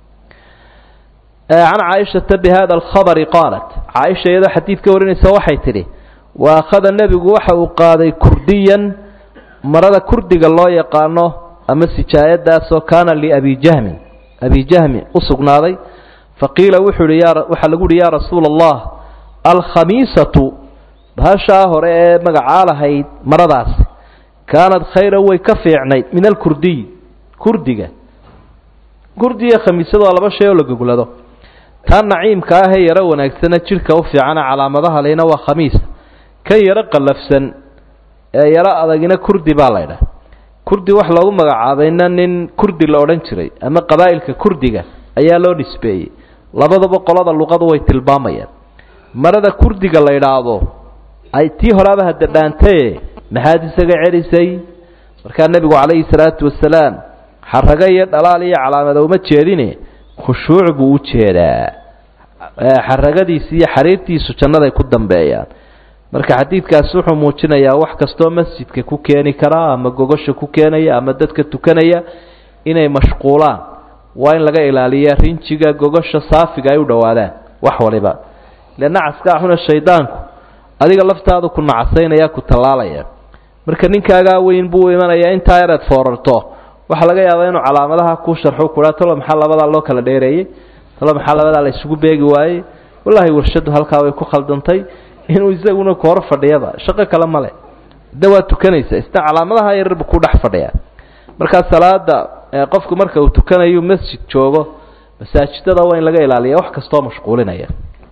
can caaishata bi hada alkhabari qaalat caaisha iyadoo xadiid ka warinaysa waxay tidhi wa akhada nebigu waxa uu qaaday kurdiyan marada kurdiga loo yaqaano ama sijaayadaasoo kaana liabi jahmin abi jahmi u sugnaaday faqiila wuxuu hi waxaa lagu uhi yaa rasuula allah alkhamiisatu bahashaa hore ee magacaa lahayd maradaasi kaanad khayra way ka fiicnayd min alkurdiy kurdiga kurdiga khamiisadu waa laba shay oo la goglado taa naciimka ahee yaro wanaagsana jidhka u fiicana calaamadaha lehna waa khamiis kan yaro qallafsan ee yaro adagina kurdi baa laydhah kurdi wax loogu magacaabayna nin kurdi la odhan jiray ama qabaa'ilka kurdiga ayaa loo nisbeeyey labadaba qolada luqadu way tilmaamayaan marada kurdiga la idhaahdo ay tii horaaba hadda dhaantaye maxaad isaga celisay markaa nebigu calayhi salaatu wasalaam xarago iyo dhalaal iyo calaamada uma jeedine khushuuc buu u jeedaa xaragadiisi iyo xariirtiisu jannaday ku dambeeyaan marka xadiidkaasi wuxuu muujinayaa wax kastoo masjidka ku keeni karaa ama gogosha ku keenaya ama dadka tukanaya inay mashquulaan waa in laga ilaaliya rinjiga gogosha saafiga ay u dhowaadaan wax waliba ile nacaska axuna shaydaanku adiga laftaadu ku nacasaynaya ku tallaalaya marka ninkaagaa weyn buu imanayaa intaa yareed foorarto waxaa laga yaabaa inuu calaamadaha ku sharxo kuhaa talo maxaa labadaa loo kala dheereeyey talo maxaa labadaa la isugu beegi waayey wallaahi warshadu halkaa way ku khaldantay inuu isaguna ku hor fadhiyaba shaqo kale male de waa tukanaysa isna calaamadaha yararbu ku dhex fadhiya markaa salaada qofku marka uu tukanayo masjid joogo masaajidada waa in laga ilaaliya wax kastoo mashquulinaya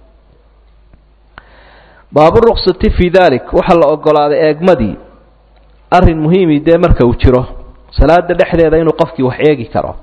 baaburuksati fii dalik waxaa la ogolaaday eegmadii arrin muhiimi dee marka uu jiro salaada dhexdeeda inuu qofkii wax eegi karo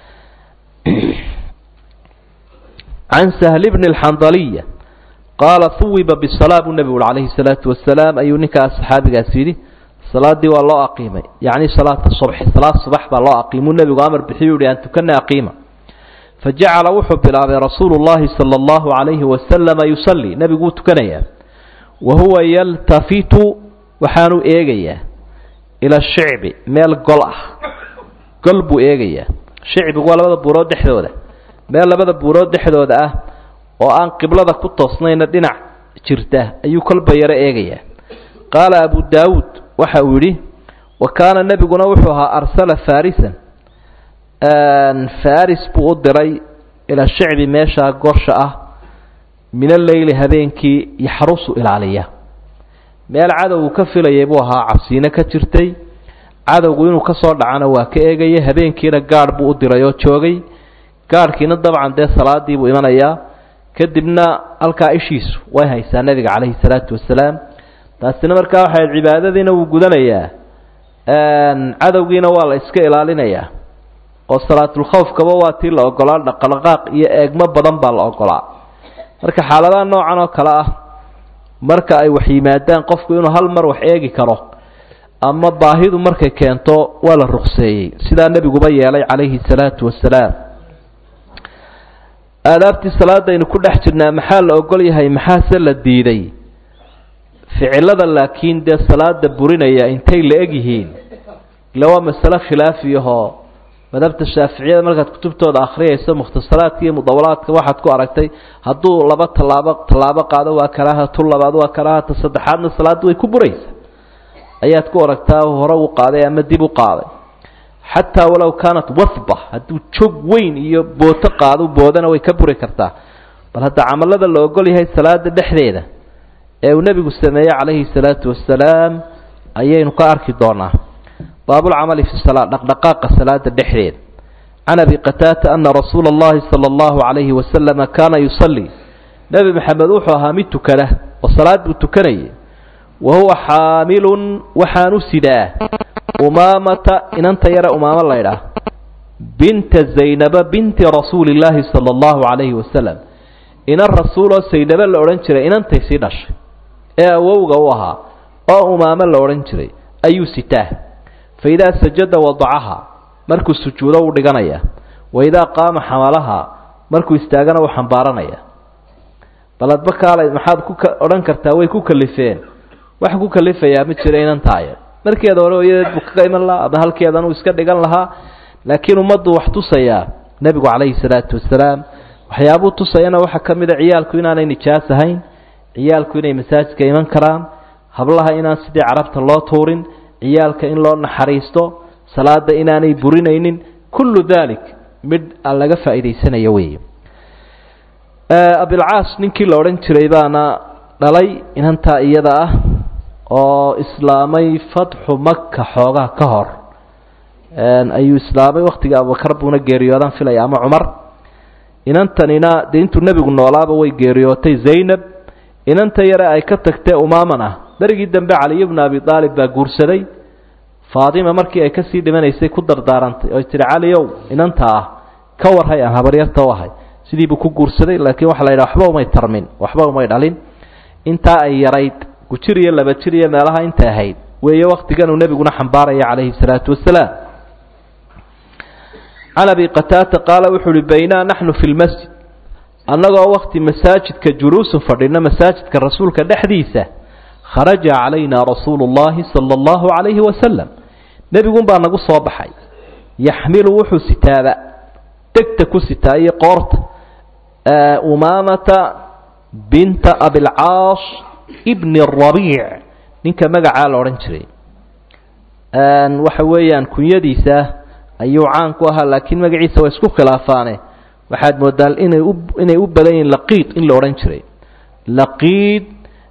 can sahli bni alxandaliya qaala huwiba bisalaa buu nebigu uri calayhi salaatu wasalaam ayuu ninkaas saxaabigaas yidhi salaaddii waa loo aqiimay yacni salaata subxi salaad subax baa loo aqiimuu nebigu amar bixiyu uhi aan tukana aqiima fajacala wuxuu bilaabay rasuulu llahi sala allahu calayhi wasalama yusallii nebigu wuu tukanayaa wa huwa yaltafitu waxaanuu eegayaa ila shicbi meel gol ah gol buu eegayaa shicbigu waa labada buurood dhexdooda meel labada buurood dhexdooda ah oo aan qiblada ku toosnayna dhinac jirta ayuu kolba yaro eegayaa qaala abu daawuud waxa uu yidhi wa kaana nebiguna wuxuu ahaa arsala farisan faris buu u diray ila shicbi meeshaa gosha ah min alleyli habeenkii yaxrusu ilaaliya meel cadowgu ka filayay buu ahaa cabsiino ka jirtay cadowgu inuu ka soo dhacana waa ka eegaya habeenkiina gaadh buu u diray oo joogay gaadhkiina dabcan dee salaadii buu imanayaa kadibna halkaa ishiisu way haysaa nebiga calayhi salaatu wasalaam taasina markaa waxay cibaadadiina wuu gudanayaa cadowgiina waa la iska ilaalinayaa oo salaatulkhawfkaba waa tii la ogolaa dhaqdhaqaaq iyo eegmo badan baa la ogolaa marka xaaladaha noocan oo kale ah marka ay wax yimaadaan qofku inuu hal mar wax eegi karo ama baahidu markay keento waa la ruqseeyey sidaa nebiguba yeelay calayhi salaatu wasalaam aadaabtii salaadaynu ku dhex jirnaa maxaa la ogol yahay maxaase la diiday ficilada laakiin dee salaada burinaya intay la eg yihiin ila waa masale khilaafiyahoo madhabta shaaficiyada markaad kutubtooda akhriyayso mukhtasaraadka iyo mudawalaadka waxaad ku aragtay hadduu laba tallaabo tallaabo qaado waa karaaha tu labaad waa karaaha ta saddexaadna salaaddu way ku buraysa ayaad ku aragtaa hore u qaaday ama dib u qaaday xataa walow kaanat wahba hadduu joog weyn iyo booto qaado boodana way ka buri kartaa bal hadda camalada la ogol yahay salaada dhexdeeda ee uu nebigu sameeyey calayhi salaatu wasalaam ayaynu ka arki doonaa baabulcamali fi salaa dhaqdhaqaaqa salaada dhexdeeda can abi qataata ana rasuula allahi sala allahu calayhi wasalama kaana yusallii nebi maxamed wuxuu ahaa mid tukada oo salaad buu tukanayay wa huwa xaamilun waxaan u sidaa umaamata inanta yare umaamo laydhaah binta zaynaba binti rasuuli illaahi sala allahu calayhi wasalam inan rasuuloo saynaba la odhan jiray inantay sii dhashay ee awowga u ahaa oo umaamo la odhan jiray ayuu sitaa fa idaa sajada wadacaha markuu sujuudo u dhiganaya wa idaa qaama xamalaha markuu istaagana u xambaaranaya baladba kaalay maxaad ku odhan kartaa way ku kalifeen waxa ku kalifayaa ma jira inantaaya markeeda hore hooyadeed buu kaga iman lahaa ama halkeedan uu iska dhigan lahaa laakiin ummaddu wax tusayaa nebigu calayhi salaatu wasalaam waxyaabuu tusayana waxaa ka mid a ciyaalku inaanay nijaas ahayn ciyaalku inay masaajidka iman karaan hablaha inaan sidii carabta loo tuurin ciyaalka in loo naxariisto salaada inaanay burinaynin kullu dalik midh aan laga faa'iidaysanayo weeye abilcaas ninkii la odhan jiray baana dhalay inantaa iyada ah oo islaamay fatxu maka xoogaa ka hor ayuu islaamay waktiga abubakar buuna geeriyoodan filaya ama cumar inantanina dee intuu nebigu noolaaba way geeriyootay zaynab inanta yare ay ka tagtee umaaman ah berigii dambe caliy bnu abi aalib baa guursaday faatima markii ay kasii dhimanaysay ku dardaarantay oy tihi caliow inanta ah ka warhay aan habaryarta u ahay sidiibuu ku guursaday laakiin waxa la yidhaha waxba umay tarmin waxba umay dhalin intaa ay yarayd gujir iyo laba jir iyo meelaha intay ahayd weeye waktigan uu nebiguna xambaaraya calayhi salaatu wasalaam can abi qataata qaala wuxuu uhi baynaa naxnu fi lmasjid annagoo wakti masaajidka juluusun fadhino masaajidka rasuulka dhexdiisa kharaja calayna rasuulu llahi sala allahu calayhi wasalam nebigun baa nagu soo baxay yaxmilu wuxuu sitaaba degta ku sitaa iyo qoorta umaamata binta abilcaas ibni rabiic ninka magacaa la odhan jiray waxa weeyaan kunyadiisa ayuu caan ku ahaa laakiin magaciisa waa isku khilaafaane waxaad moodaa inay u inay u badan yihiin laqiid in la odhan jiray laqiid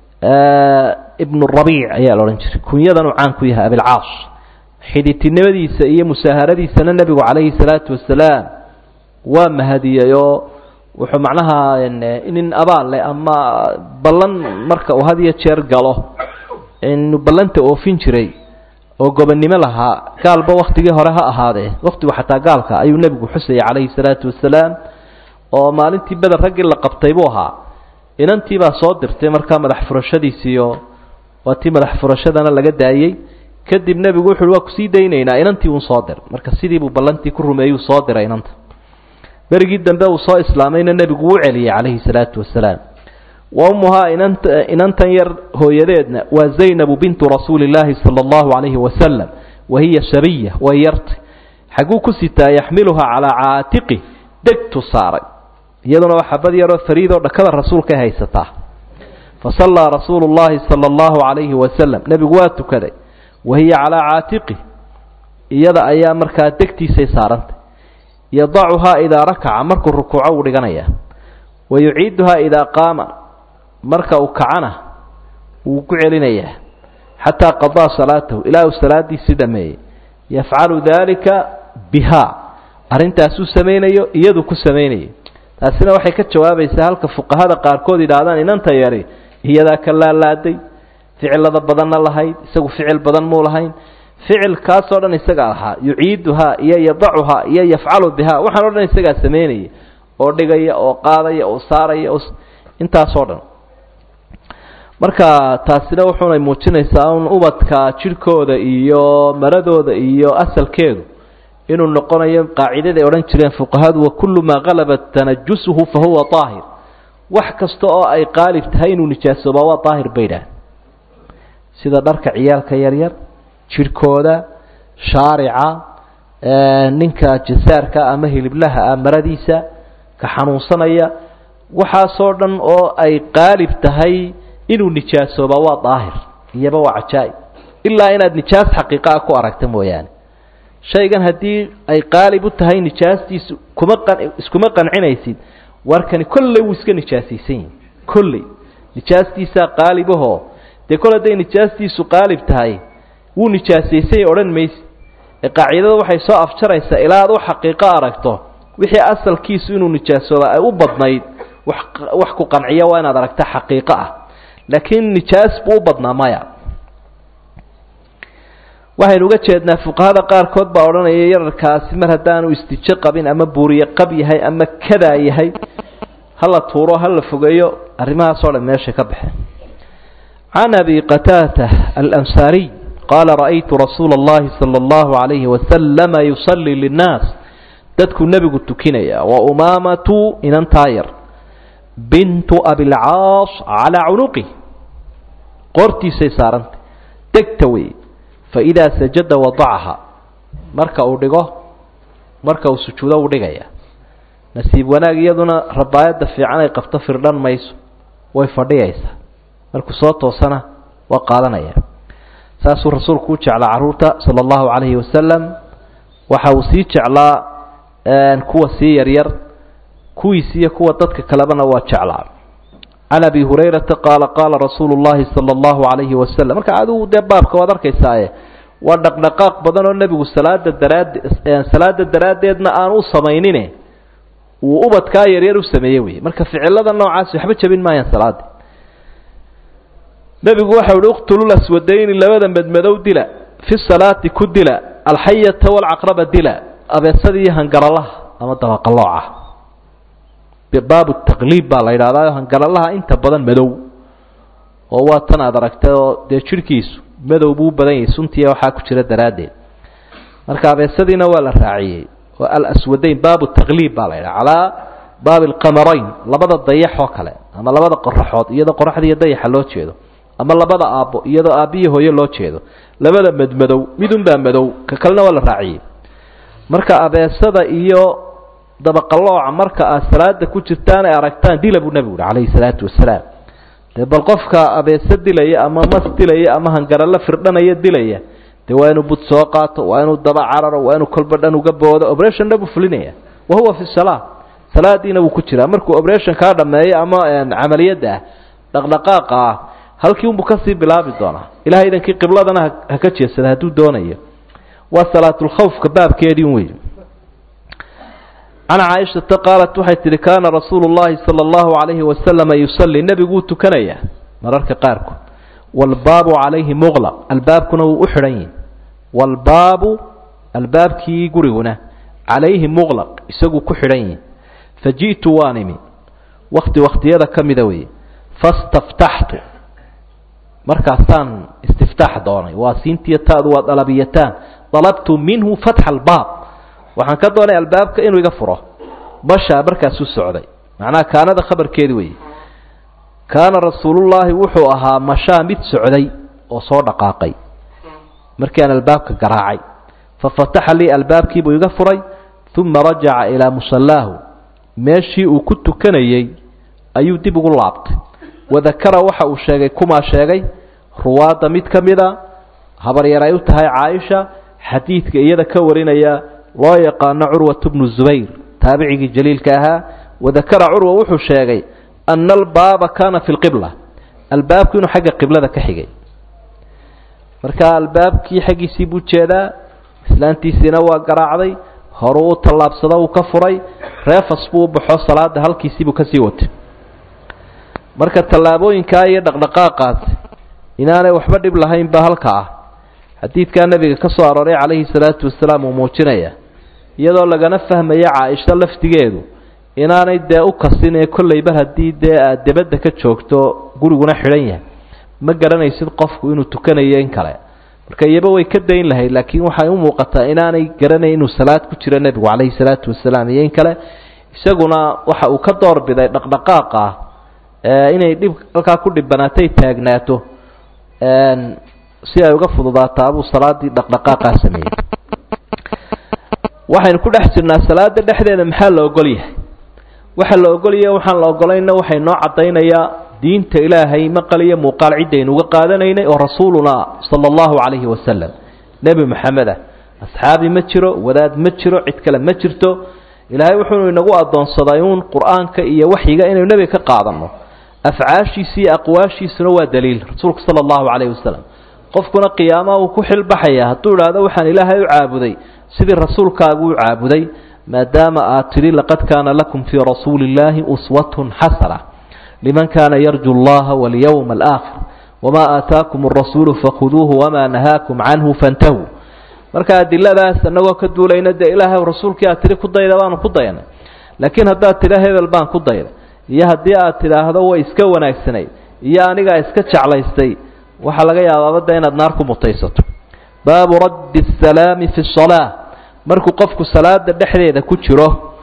ibnu rabiic ayaa la odhan jiray kunyadanuu caan ku yahay abilcaas xidhitinimadiisa iyo musaaharadiisana nebigu calayhi salaatu wasalaam waa mahadiyeyoo wuxuu macnaha nin abaal leh ama ballan marka uu had iyo jeer galo inuu ballanta oofin jiray oo gobonnimo lahaa gaalba waktigii hore ha ahaadee waktigu xataa gaalka ayuu nebigu xusayay calayhi salaatu wasalaam oo maalintii beder raggii la qabtay buu ahaa inantii baa soo dirtay markaa madax furashadiisiiyo waa tii madax furashadana laga daayey kadib nebigu wuxu uhi waa kusii daynaynaa inantii uun soo dir marka sidiibuu ballantii ku rumeeyuu soo diray inanta berigii dambe uu soo islaamayna nebigu wuu celiyey calayhi salaatu wasalaam wa ummuhaa inanta inantan yar hooyadeedna waa zaynabu bintu rasuuli illaahi sala allahu calayhi wasalam wa hiya shabiya way yartay xagguu ku sitaa yaxmiluhaa calaa caatiqi degtu saaray iyaduna waa xabad yaroo fariidoo dhakada rasuulkay haysataa fa sallaa rasuulu llahi sala allahu calayhi wasalam nebigu waa tukaday wa hiya calaa caatiqi iyada ayaa markaa degtiisay saarantay yadacuhaa idaa rakaca markuu rukuuco uu dhiganaya wa yuciiduhaa idaa qaama marka uu kacana wuu ku celinayaa xataa qadaa salaatahu ilaa uu salaadiisii dhameeyey yafcalu daalika bihaa arrintaasuu samaynayo iyadu ku samaynayo taasina waxay ka jawaabaysaa halka fuqahada qaarkood yidhaahdaan inanta yari iyadaa ka laalaaday ficilada badanna lahayd isagu ficil badan muu lahayn ficilkaasoo dhan isagaa lahaa yuciiduhaa iyo yadacuhaa iyo yafcalu bihaa waxaan o dhan isagaa samaynaya oo dhigaya oo qaadaya oo saaraya oo intaasoo dhan marka taasina wuxuunay muujinaysaa un ubadka jidhkooda iyo maradooda iyo asalkeedu inuu noqonayo qaacidaday odhan jireen fuqahadu wakullu maa qalabat tanajusuhu fa huwa daahir wax kasta oo ay qaalib tahay inuu nijaasoobaa waa daahir bay idhaah sida dharka ciyaalka yaryar jidhkooda shaarica ninka jasaarka ama hiliblaha ah maradiisa ka xanuunsanaya waxaasoo dhan oo ay qaalib tahay inuu nijaasooba waa daahir iyaba waa cajaa'ib ilaa inaad nijaas xaqiiqa ah ku aragta mooyaane shaygan haddii ay qaalib u tahay nijaastiisu kuma qa iskuma qancinaysid warkani kolley wuu iska nijaasaysan yihi kolley nijaastiisaa qaalibahoo dee kol hadday nijaastiisu qaalib tahay wuu nijaasaysan yahi odhan maysi ee qaacidada waxay soo afjaraysaa ilaa aad u xaqiiqo aragto wixii asalkiisu inuu nijaasooba ay u badnayd wax wax ku qanciya waa inaad aragta xaqiiqo ah laakiin nijaas buu u badnaa maya waxaynu uga jeednaa fuqahada qaarkood baa odhanaya yararkaasi mar haddaanu istijo qabin ama buuriye qab yahay ama kadaa yahay hala tuuro hala fogeeyo arrimahaasoo dhan meesha ka baxeen can abi qataata alansaariy qaala ra'aytu rasuula اllahi salى اllahu عalayhi wasalama yusalii linnaas dadkuu nebigu tukinaya wa umaamatu inantaa yar bintu abilcaas calaa cunuqi qoortiisay saarantay degta wey faidaa sajada wadacaha marka uu dhigo marka uu sujuudo uu dhigaya nasiib wanaag iyaduna rabaayadda fiican ay qabto firdhan mayso way fadhiyaysaa markuu soo toosana waa qaadanaya saasuu rasuulku u jeclaa carruurta sala allahu calayhi wasalam waxa uu sii jeclaa kuwa sii yaryar kuwiis iyo kuwa dadka kalebana waa jeclaa can abi hurayrata qaala qaala rasuulu llahi sala allahu calayhi wasalam marka adigu dee baabka waad arkaysaaye waa dhaqdhaqaaq badan oo nebigu salaada daraad salaada daraaddeedna aan u samaynine uu ubadkaa yaryar u sameeye wey marka ficilada noocaasi waxba jabin maayaan salaada nebigu waxa uhi uqtulu laswadayni labada medmadow dila fi salaati ku dila alxayata walcaqraba dila abeesada iyo hangaralaha ama dabaqalooca baabu taqliib baa la yidhahdaa hangaralaha inta badan madow oo waa tan aad aragtay oo dee jidhkiisu madow buu u badan yahay suntiya waxaa ku jira daraaddeed marka abeesadiina waa la raaciyey oo alaswadayn baabu taqliib baa la yidhaha calaa baabi alqamarayn labada dayax oo kale ama labada qoraxood iyadoo qoraxda iyo dayaxa loo jeedo ama labada aabbo iyadoo aabbiyo hooyo loo jeedo labada madmadow midunbaa madow ka kalena waa la raaciyey marka abeesada iyo dabaqalooca marka aad salaada ku jirtaan ay aragtaan dila buu nebigu uhi calayhi salaatu wasalaam dee bal qofka abeese dilaya ama mas dilaya ama hangarallo firdhanaya dilaya dee waa inuu bud soo qaato waa inuu daba cararo waa inuu kolba dhan uga boodo obrethonna buu fulinaya wa huwa fi salaa salaadiina wuu ku jiraa markuu obretion kaa dhameeyo ama camaliyadda ah dhaqdhaqaaqa ah halkii unbuu kasii bilaabi doonaa ilahay idankii qibladana ha ka jeedsada hadduu doonayo waa salaatulkhawfka baabkeedii wey can caaishata qaalat waxay tihi kaana rasuulu llahi sala allahu calayhi wasalama yusalli nebiguu tukanaya mararka qaarkood waalbaabu calayhi muqlaq albaabkuna wuu u xidhan yihi waalbaabu albaabkii guriguna calayhi muqlaq isaguu ku xidhan yihi faji'tu waan imi wakti wakhtiyada ka mida weeye fastaftaxtu markaasaan istiftaax doonay waa siintiyo taadu waa dalabiyataan dalabtu minhu fatxa albaab waxaan ka doonay albaabka inuu iga furo bashaa markaasuu socday macnaha kaanada khabarkeedi weeye kaana rasuulullaahi wuxuu ahaa mashaa mid socday oo soo dhaqaaqay markii aan albaabka garaacay fafataxa lii albaabkiibuu iga furay uma rajaca ilaa musallaahu meeshii uu ku tukanayey ayuu dib ugu laabtay wadakara waxa uu sheegay kumaa sheegay ruwaadda mid ka mida habaryar ay u tahay caaisha xadiidka iyada ka warinaya loo yaqaano curwatu bnu zubayr taabicigii jaliilka ahaa wadakara curwa wuxuu sheegay ana albaaba kaana fi lqibla albaabku inuu xagga qiblada ka xigay marka albaabkii xaggiisii buu jeedaa islaantiisiina waa garaacday horuu u tallaabsado uu ka furay reefas buu u baxo salaada halkiisiibuu kasii watay marka tallaabooyinkaa iyo dhaqdhaqaaqaas inaanay waxba dhib lahayn ba halka ah xadiidkaa nebiga ka soo arooray calayhi salaatu wasalaam uu muujinaya iyadoo lagana fahmaya caaisho laftigeedu inaanay dee u kasin ee kollayba haddii dee aad debadda ka joogto guriguna xidhan yahay ma garanaysid qofku inuu tukanayo in kale marka iyaba way ka dayn lahayd laakiin waxay u muuqataa inaanay garanayn inuu salaad ku jiro nebigu calayhi salaatu wasalaam iyo in kale isaguna waxa uu ka doorbiday dhaqdhaqaaqa ah inay dhib halkaa ku dhibanaatay taagnaato si ay uga fududaataa buu salaadii dhaqdhaqaaqaa sameeyey waxaynu ku dhex jirnaa salaada dhexdeeda maxaa la ogol yahay waxa la ogolyahay waxaan la ogolayna waxay noo caddaynayaa diinta ilaahay maqal iyo muuqaal ciddaynu uga qaadanaynay oo rasuuluna sala allahu calayhi wasalam nebi maxamed ah asxaabi ma jiro wadaad ma jiro cid kale ma jirto ilaahay wuxuu inagu addoonsaday uun qur-aanka iyo waxyiga inaynu nebiga ka qaadanno afcaashiisa iyo aqwaashiisuna waa daliil rasuulku sala allahu calayhi wasalam qofkuna qiyaamaha uu ku xilbaxaya hadduu idhaahdo waxaan ilaahay u caabuday sidii rasuulkaagu u caabuday maadaama aad tidhi laqad kaana lakum fii rasuuli illaahi uswatun xasana liman kaana yarju allaha walyowma alaakhir wamaa aataakum arasuulu fakhuduuhu wamaa nahaakum canhu fantahuu marka adiladaas annagoo ka duulayna dee ilaahay rasuulkii aad tidhi ku dayda baanu ku dayanay laakiin haddaad tidha hebel baan ku dayday iyo haddii aad tidhaahdo way iska wanaagsanayd iyo anigaa iska jeclaystay waxaa laga yaabaabada inaad naar ku mutaysato baabu raddi asalaami fi salaa markuu qofku salaada dhexdeeda ku jiro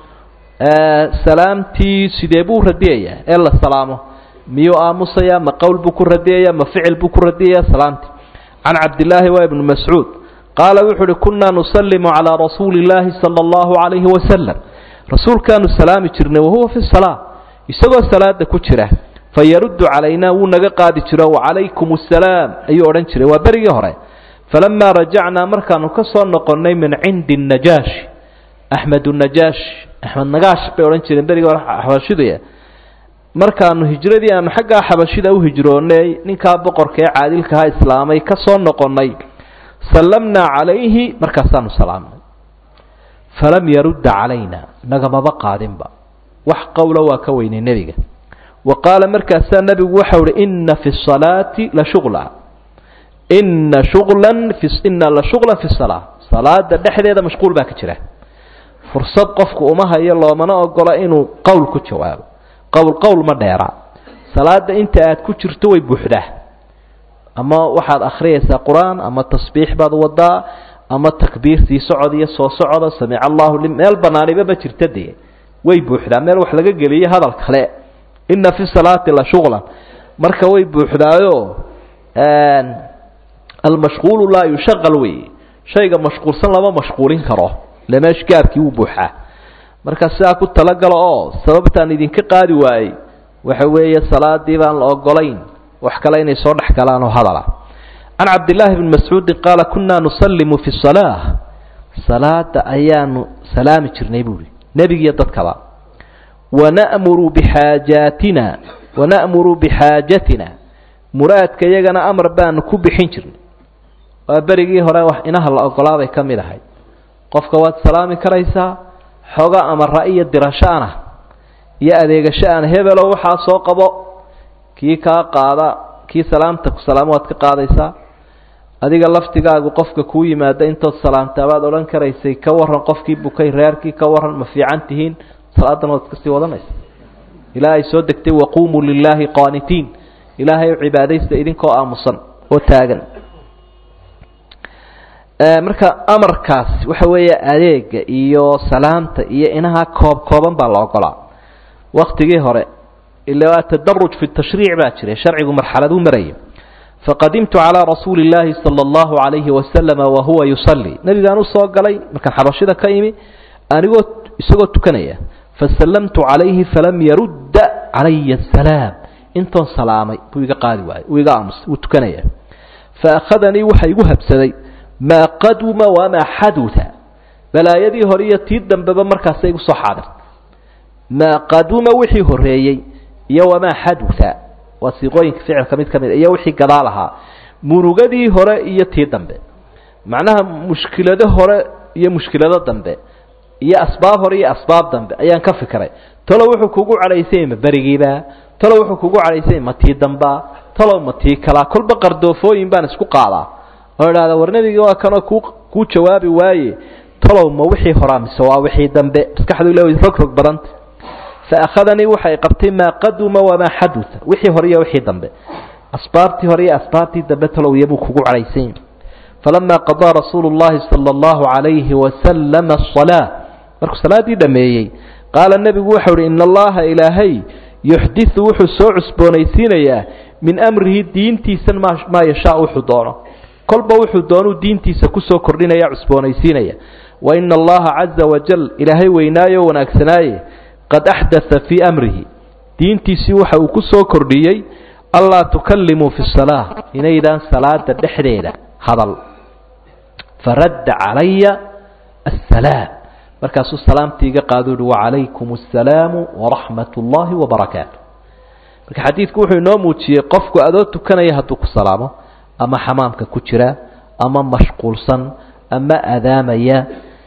salaamtii sidee buu radiyayaa ee la salaamo miyuu aamusayaa ma qowl buu ku radiyaya ma ficil buu ku radiyaya salaamtii can cabdillaahi waa ibnu mascuud qaala wuxuu uhi kunaa nusalimu calaa rasuuli illaahi sala allahu calayhi wasalam rasuulkaanu salaami jirnay wahuwa fi salaa isagoo salaada ku jira fayaruddu calaynaa wuu naga qaadi jiro wacalaykum assalaam ayuu odhan jiray waa berigii hore falamaa rajacnaa markaanu ka soo noqonnay min cindi najaashi axmed najaash axmed nagaash bay odhan jireen berigii hore xabashidaya markaanu hijradii aanu xaggaa xabashida u hijroonnay ninkaa boqorka ee caadilkaha islaamay ka soo noqonnay sallamnaa calayhi markaasaanu salaamnay falam yarudda calayna nagamaba qaadinba wax qowla waa ka weynay nebiga wa qaala markaasaa nebigu waxau uhi inna fi salaati la shuqla inna shuqlan fi inna la shuqlan fi salaa salaada dhexdeeda mashquul baa ka jira fursad qofku uma hayo loomana ogola inuu qowl ku jawaabo qowl qowl ma dheera salaada inta aad ku jirto way buuxdaa ama waxaad akhriyaysaa qur-aan ama tasbiix baad wadaa ama takbiirtii socod iyo soo socoda samic allahu li meel banaaniba ma jirta dee way buuxdaa meel wax laga geliyo hadal kale inna fi salaati la shuqlan marka way buuxdaayo almashquulu laa yushaqal wey shayga mashquulsan lama mashquulin karo ile meesha gaabkii wuu buuxaa marka sidaa ku talagalo oo sababtaan idinka qaadi waayey waxa weeye salaadii baan la ogolayn wax kale inay soo dhex galaan oo hadala can cabdillaahi bni mascuudin qaala kunaa nusallimu fi salaa salaada ayaanu salaami jirnay buuhi nebigiiyo dadkaba wana'muru bixaajaatina wana'muru bixaajatina muraadka iyagana amar baanu ku bixin jirnay waa berigii hore wax inaha la ogolaabay ka mid ahay qofka waad salaami karaysaa xooga ama ra-iyo dirasho-ana iyo adeegasho-ana hebelo waxaa soo qabo kii kaa qaada kii salaamta ku salaamo waad ka qaadaysaa adiga laftigaagu qofka kuu yimaada intood salaamtaa baad odhan karaysay ka waran qofkii bukay reerkii ka waran ma fiican tihiin salaadan waad iska sii wadanaysa ilaa ay soo degtay waquumuu lilaahi qaanitiin ilaahay u cibaadaysta idinkoo aamusan oo taagan marka amarkaas waxa weeye adeega iyo salaamta iyo inaha koob kooban baa la ogolaa waktigii hore ila waa tadaruj fi tashriic baa jiray sharcigu marxaladuu marayay faqadimtu calaa rasuuli illaahi sala allahu calayhi wasalama wahuwa yusalli nebigaan u soo galay markaan xabashida ka imi anigoo isagoo tukanaya fasallamtu calayhi falam yarudda calaya asalaam intoon salaamay buu iga qaadi waayey uu iga aamusay wuu tukanaya faakhadanii waxa igu habsaday maa qaduma wamaa xaduta balaayadii hore iyo tii dambeba markaasa igu soo xaadir maa qaduma wixii horeeyey iyo wamaa xaduta waa siiqooyinka ficilka mid ka mid iyo wixii gadaal ahaa murugadii hore iyo tii dambe macnaha mushkilado hore iyo mushkilado dambe iyo asbaab hore iyo asbaab dambe ayaan ka fikiray talo wuxuu kugu cadhaysay ma berigiiba talo wuxuu kugu cadhaysay ma tii damba talow ma tii kalaa kolba qardoofooyin baan isku qaadaa oo idhahda war nebigii waa kanoo ku kuu jawaabi waaye talow ma wixii horaa mise waa wixii dambe maskaxdu ila rog rog badanta fa akhadanii waxay qabtay maa qaduma wamaa xaduta wixii hore iyo wixii dambe asbaabtii hore iyo asbaabtii dambe talow iyabuu kugu cadhaysay falamaa qadaa rasuulu llahi sala allahu calayhi wasalama asalaa markuu salaaddii dhammeeyey qaala nebigu waxau uhi ina allaha ilaahay yuxdisu wuxuu soo cusboonaysiinayaa min amrihi diintiisan maa yashaa wuxuu doono kolba wuxuu doonuu diintiisa kusoo kordhinaya cusboonaysiinaya waina allaha caza wajal ilaahay weynaayo wanaagsanaaye qad axdatha fii amrihi diintiisii waxa uu ku soo kordhiyey allaa tukallimuu fi salaa inaydaan salaada dhexdeeda hadal faradda calaya assalaam markaasuu salaamtii iga qaado uhi wacalaykum assalaamu waraxmat ullaahi wabarakaatu marka xadiidku wuxuu inoo muujiyey qofku adoo tukanaya hadduu ku salaamo ama xamaamka ku jira ama mashquulsan ama adaamaya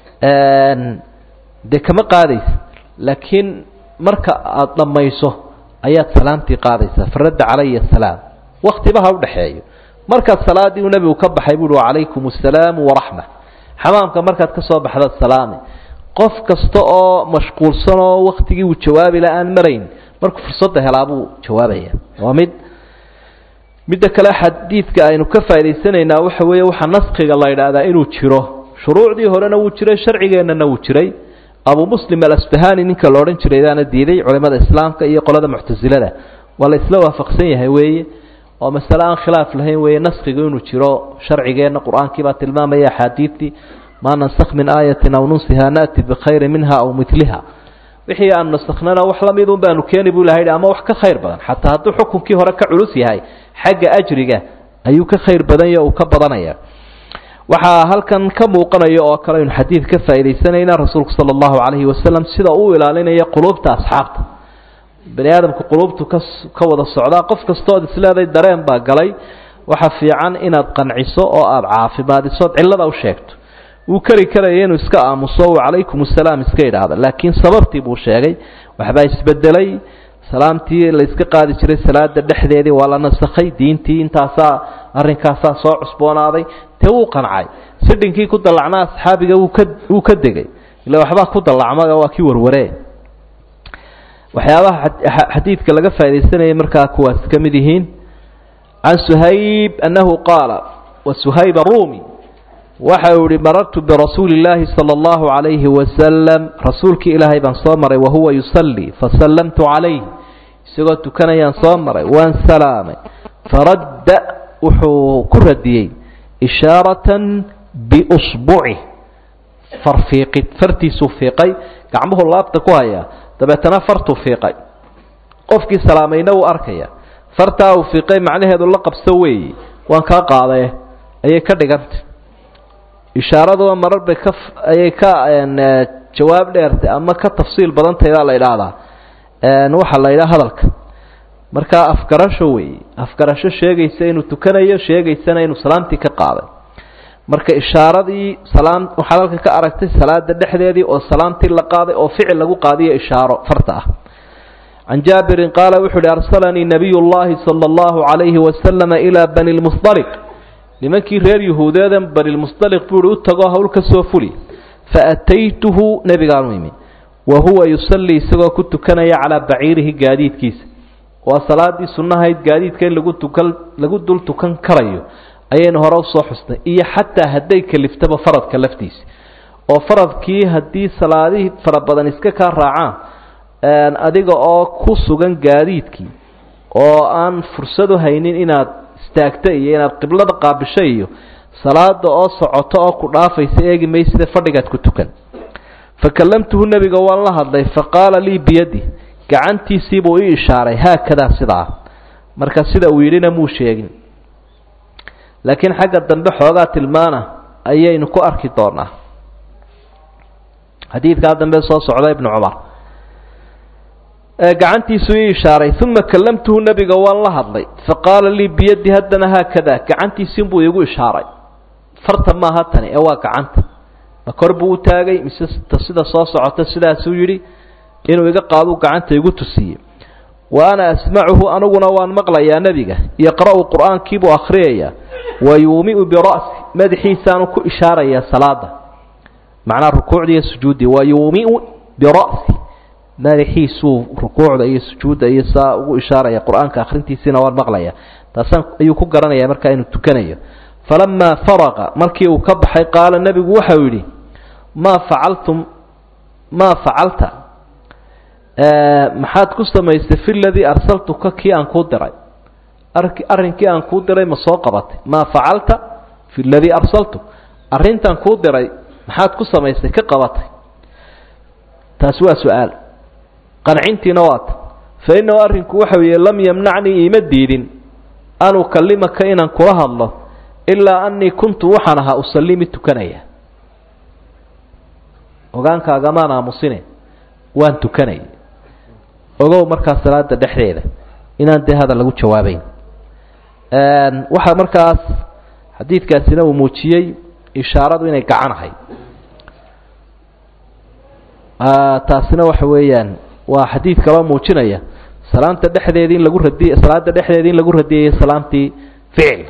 dee kama qaadaysa laakiin marka aada dhammayso ayaad salaamtii qaadaysaa faradda calaya asalaam waktiba ha udhexeeyo markaad salaadii uu nebigu ka baxay buuhi wacalaykum assalaamu waraxma xamaamka markaad ka soo baxdaad salaami qof kasta oo mashquulsan oo waktigii uu jawaabi la aan marayn markuu fursadda helaa buu jawaabaya waa mid midda kale xadiidka aynu ka faa'idaysanaynaa waxa weeye waxaa naskiga la yidhaahdaa inuu jiro shuruucdii horena wuu jiray sharcigeennana wuu jiray abu muslim alasbahani ninka la odhan jiray daana diiday culimada islaamka iyo qolada muctasilada waa la isla waafaqsan yahay weeye oo masale aan khilaaf lahayn weeye naskigu inuu jiro sharcigeenna qur-aankii baa tilmaamaya axaadiidtii maa nansakh min aayatin aw nunsiha naati bikhayri minha aw miliha wixii aanu nasakhnana wax la midun baanu keeni buu ilaha ama wax ka khayr badan xataa hadduu xukunkii hore ka culus yahay xagga ajriga ayuu ka khayr badanya uu ka badanaya waxaa halkan ka muuqanaya oo kale aynu xadiid ka faa'iidaysanayna rasuulku sala allahu calayhi wasalam sida uu ilaalinaya quluubta asxaabta bani aadamku quluubtu ka ka wada socdaa qof kastood isleeday dareen baa galay waxa fiican inaad qanciso oo aada caafimaadisood cillada u sheegto wuu keri karaya inuu iska aamuso calaykum asalaam iska idhaahda laakiin sababtii buu sheegay waxbaa isbedelay salaamtii la iska qaadi jiray salaada dhexdeedii waa la nasakhay diintii intaasaa arrinkaasaa soo cusboonaaday dee wuu qancay sidhinkii ku dallacnaa asxaabiga wuu ka wuu ka degay ila waxbaa ku dallacmaga waa kii warwaree waxyaabaha xadiidka laga faaidaysanayay markaa kuwaas ka mid yihiin can suhayb annahu qaala wa suhayb arumi waxa uu ihi marartu birasuuli illaahi sala allahu calayhi wasalam rasuulkii ilaahay baan soo maray wahuwa yusallii fasallamtu calayh isagoo tukanayaan soo maray waan salaamay faradda wuxuu ku radiyey ishaaratan biusbucih farfiiqid fartiisuu fiiqay gacmuhu laabta ku hayaa dabeetana fartuu fiiqay qofkii salaamayna wuu arkaya fartaa uu fiiqay macnaheedu la qabso weeye waan kaa qaadae ayay ka dhigantay ishaaradua marar bay ka ayay ka jawaab dheertay ama ka tafsiil badantay baa la idhaahdaa waxaa la yidhaha hadalka markaa afgarasho weeye afgarasho sheegaysa inuu tukanayo sheegaysana inuu salaamtii ka qaaday marka ishaaradii salaam waxaad halka ka aragtay salaada dhexdeedii oo salaamtii la qaaday oo ficil lagu qaadiyo ishaaro farta ah can jaabirin qaala wuxuu uhi arsalanii nabiy llahi sala allahu calayhi wasalama ilaa bani lmusdaliq nimankii reer yahuudeedan banilmusdaliq buu uhi u tagoo hawl ka soo fuli faataytuhu nebigaanu imi wa huwa yusallii isagoo ku tukanaya calaa baciirihi gaadiidkiisa waa salaadii sunnahayd gaadiidka in lagu tukan lagu dul tukan karayo ayaynu hore usoo xusnay iyo xataa hadday kaliftaba faradka laftiisa oo faradkii haddii salaadihii fara badan iska kaa raacaan adiga oo ku sugan gaadiidkii oo aan fursad u haynin inaad istaagto iyo inaad qiblada qaabisho iyo salaada oo socoto oo ku dhaafaysa eegi mayside fadhigaad ku tukan fakallamtuhu nebiga waan la hadlay faqaala lii biyadi gacantiisiibuu ii ishaaray haakadaa sidaa marka sida uu yidhina muu sheegin laakiin xagga dambe xoogaa tilmaana ayaynu ku arki doonaa xadiidkaa dambe soo socda ibnu cumar gacantiisuu ii ishaaray uma kallamtuhu nebiga waan la hadlay faqaala lii biyadi haddana haakada gacantiisiinbuu iigu ishaaray farta maaha tani ee waa gacanta ma kor buu u taagay mise sida soo socota sidaasuu yidhi inuu iga qaaduu gacanta igu tusiyey wa ana asmacuhu aniguna waan maqlayaa nebiga yaqra'u qur'aankiibuu akhriyayaa wa yuumiu bira'si madaxiisaanu ku ishaarayaa salaada macnaa rukuucda iyo sujuuddii wa yuumiu bira'si madaxiisuu rukuucda iyo sujuudda iyo saa ugu ishaaraya qur-aanka akhrintiisiina waan maqlayaa taasaan ayuu ku garanaya markaa inuu tukanayo falamaa faraqa markii uu ka baxay qaala nebigu waxau yidhi maa facaltum maa facalta maxaad ku samaysay fi ladii arsaltuka kii aan kuu diray arrinkii aan kuu diray ma soo qabatay maa facalta fi ladii arsaltuk arrintan kuu diray maxaad ku samaysay ka qabatay taasi waa su-aal qancintiina waata fa innahu arrinku waxa weeye lam yamnacnii iima diidin an ukallimaka inaan kula hadlo ilaa annii kuntu waxaan ahaa usalli mid tukanaya ogaankaagamaan aamusine waan tukanaya ogow markaa salaada dhexdeeda inaan dee hadal lagu jawaabayn waxaa markaas xadiidkaasina uu muujiyey ishaaradu inay gacanahay taasina waxa weeyaan waa xadiid kaloo muujinaya salaanta dhexdeedii in lagu radiy salaada dhexdeedii in lagu radiyayay salaamtii ficil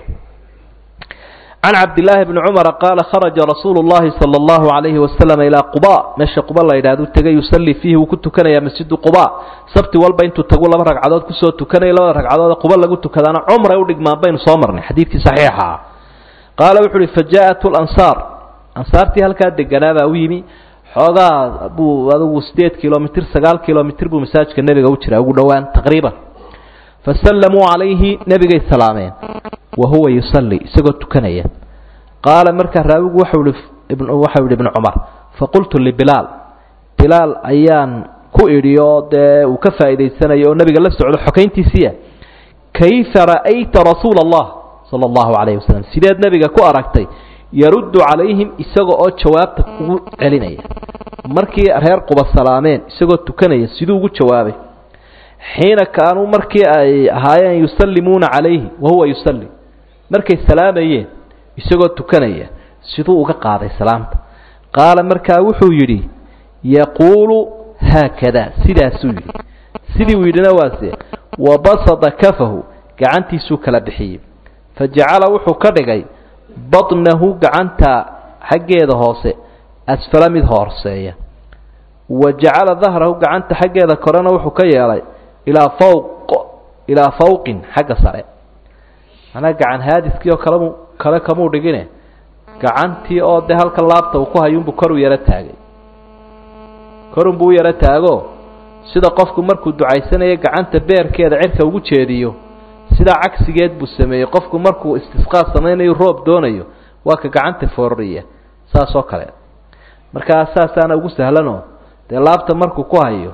can cabdillaahi bni cumara qaala kharaja rasuulu llahi sala allahu calayhi wasalam ilaa quba meesha quba la yidhahdu tegay yusallii fiihi wuu ku tukanayaa masjidu quba sabti walba intuu tagu laba ragcadood kusoo tukanaya labada ragcadood quba lagu tukadaana cumray u dhigmaan baynu soo marnay xadiidkii saxiixa ah qaala wuxu uhi fa jaa-at lansaar ansaartii halkaa deganaabaa u yimi xoogaa buu adugu sideed kilomitr sagaal kilomitr buu masaajidka nebiga u jiraa ugu dhowaan taqriiban fasallamuu calayhi nebigay salaameen wa huwa yusalli isagoo tukanaya qaala markaa raawigu waxau ihi waxau yihi ibnu cumar faqultu libilaal bilaal ayaan ku idhi oo dee uu ka faa'idaysanayo oo nebiga la socdo xokayntiisiiya kayfa ra'ayta rasuula allah sala allahu calayhi wasalam sideed nebiga ku aragtay yaruddu calayhim isaga oo jawaabta ugu celinaya markii reer quba salaameen isagoo tukanaya siduu ugu jawaabay xiina kaanuu markii ay ahaayeen yusallimuuna calayhi wahuwa yusalli markay salaamayeen isagoo tukanaya siduu uga qaaday salaamta qaala markaa wuxuu yidhi yaquulu haakada sidaasuu yidhi sidii uu yidhina waase wabasada kafahu gacantiisuu kala bixiyey fa jacala wuxuu ka dhigay badnahu gacanta xaggeeda hoose asfala mid hooseeya wa jacala dahrahu gacanta xaggeeda korena wuxuu ka yeelay ilaa fawq ilaa fawqin xagga sare manaa gacan haadiskii oo kalemu kale kamuu dhigine gacantii oo dee halka laabta uu ku hayuunbuu kor u yaro taagay korunbuu u yaro taago sida qofku markuu ducaysanayo gacanta beerkeeda cirka ugu jeediyo sidaa cagsigeed buu sameeyey qofku markuu istisqaa samaynayo roob doonayo waa ka gacanta foorariya saas oo kale markaa saasaana ugu sahlanoo dee laabta markuu ku hayo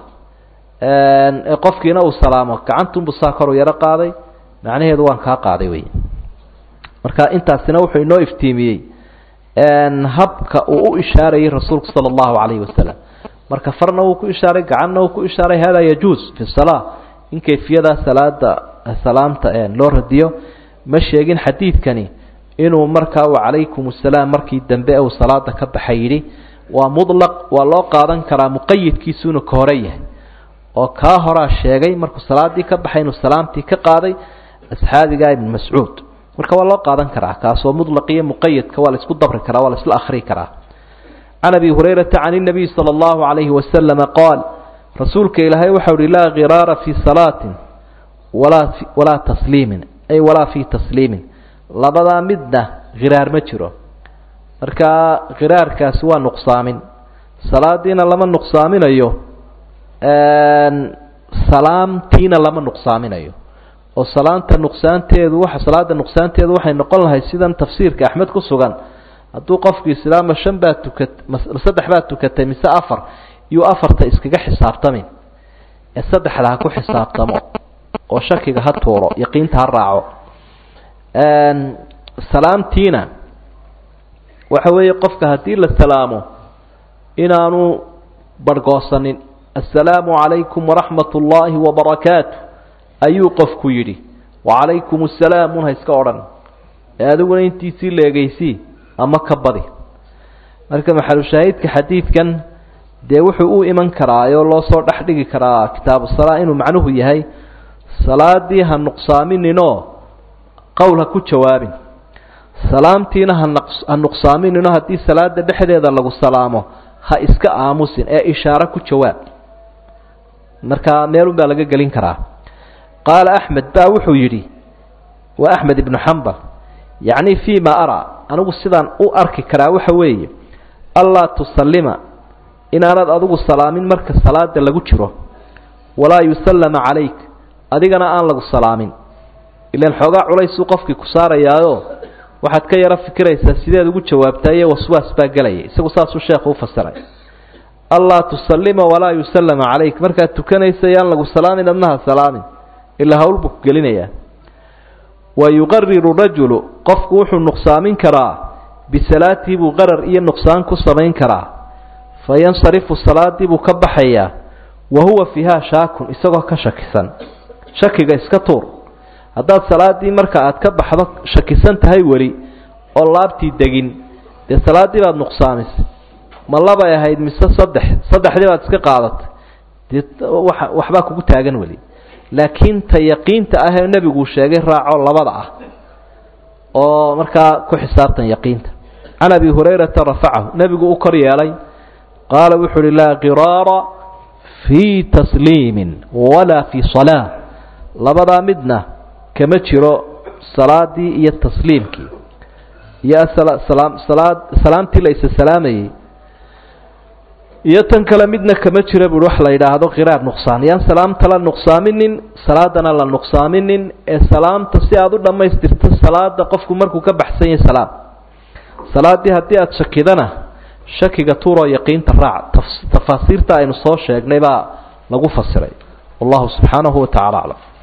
qofkiina uu salaamo gacantunbuu saa kor u yaro qaaday macnaheedu waan kaa qaaday wey marka intaasina wuxuu inoo iftiimiyey habka uu u ishaarayay rasuulku sala allahu calayhi wasalam marka farna wuu ku ishaaray gacanna wuu ku ishaaray hada yajuus fi salaa in kayfiyadaa salaada salaamta loo radiyo ma sheegin xadiidkani inuu markaa u calaykum asalaam markii dambe uu salaada ka baxay yidhi waa mudlaq waa loo qaadan karaa muqayidkiisu inuu ka hore yahay oo kaa horaa sheegay markuu salaadii ka baxay inuu salaamtii ka qaaday asxaabiga ibn mascuud marka waa loo qaadan karaa kaasoo mudlaq iyo muqayadka waa la isku dabri karaa waa la isla akhri karaa can abi hurayrata can الnabiy salى اllahu عalayhi wasalama qaal rasuulka ilaahay waxau uhi laa khiraara fii salaatin walaa walaa tasliimin ay walaa fii tasliimin labadaa midna khiraar ma jiro marka khiraarkaasi waa nuqsaamin salaadiina lama nuqsaaminayo salaamtiina lama nuqsaaminayo oo salaanta nuqsaanteedu waa salaada nuqsaanteedu waxay noqon lahay sidan tafsiirka axmed ku sugan hadduu qofku islaama shan baa tukat saddex baa tukatay mise afar iyuu afarta iskaga xisaabtamin ee saddexda ha ku xisaabtamo oo shakiga ha tuuro yaqiinta ha raaco salaamtiina waxa weeye qofka haddii la salaamo inaanu barhgoosanin assalaamu calaykum waraxmat ullaahi wabarakaatu ayuu qofku yidhi wacalaykum assalaam un ha iska odhan ee adiguna intiisii leegeysii ama ka badi marka maxalushaahidka xadiidkan dee wuxuu u iman karaayoo loo soo dhex dhigi karaa kitaabu salaa inuu macnuhu yahay salaadii ha nuqsaamininoo qowl ha ku jawaabin salaamtiina ha nuqsaaminino haddii salaada dhexdeeda lagu salaamo ha iska aamusin ee ishaaro ku jawaab marka meelun baa laga gelin karaa qaala axmed baa wuxuu yidhi waa axmed ibnu xambal yacni fii ma araa anigu sidaan u arki karaa waxa weeye allaa tusallima inaanad adigu salaamin marka salaada lagu jiro walaa yusallama calayk adigana aan lagu salaamin ilan xoogaa culaysuu qofkii ku saarayaayo waxaad ka yaro fikiraysaa sideed ugu jawaabtaa iyo waswaas baa gelaya isagu saasuu sheekhu u fasiray allaa tusallima walaa yusallama calayk markaad tukanaysa yaan lagu salaamin adnaha salaamin ilaa hawl buu ku gelinayaa wa yuqariru rajulu qofku wuxuu nuqsaamin karaa bisalaatihi buu qarar iyo nuqsaan ku samayn karaa fa yansarifu salaadii buu ka baxayaa wa huwa fiiha shaakun isagoo ka shakisan shakiga iska tuur haddaad salaadii marka aad ka baxdo shakisan tahay weli oo laabtii degin dee salaaddii baad nuqsaamisay ma labay ahayd mise saddex saddexdii baad iska qaadatay dee wa waxbaa kugu taagan weli laakiin ta yaqiinta ah ee nebiguu sheegay raaco labada ah oo markaa ku xisaabtan yaqiinta can abi hurayrata rafacahu nebigu u kor yeelay qaala wuxu uhi laa qiraara fii tasliimin walaa fii salaa labadaa midna kama jiro salaadii iyo tasliimkii iyo salaad salaamtii la isa salaamayey iyo tan kale midna kama jira buui wax la yidhaahdo qiraar nuqsaan yaan salaamta la nuqsaaminin salaadana la nuqsaaminin ee salaamta si aada u dhammaystirto salaada qofku markuu ka baxsan yahay salaam salaaddii haddii aada shakidana shakiga tuuroo yaqiinta raac tafaasiirta aynu soo sheegnay baa lagu fasiray wallahu subxaanahu wa tacala aclam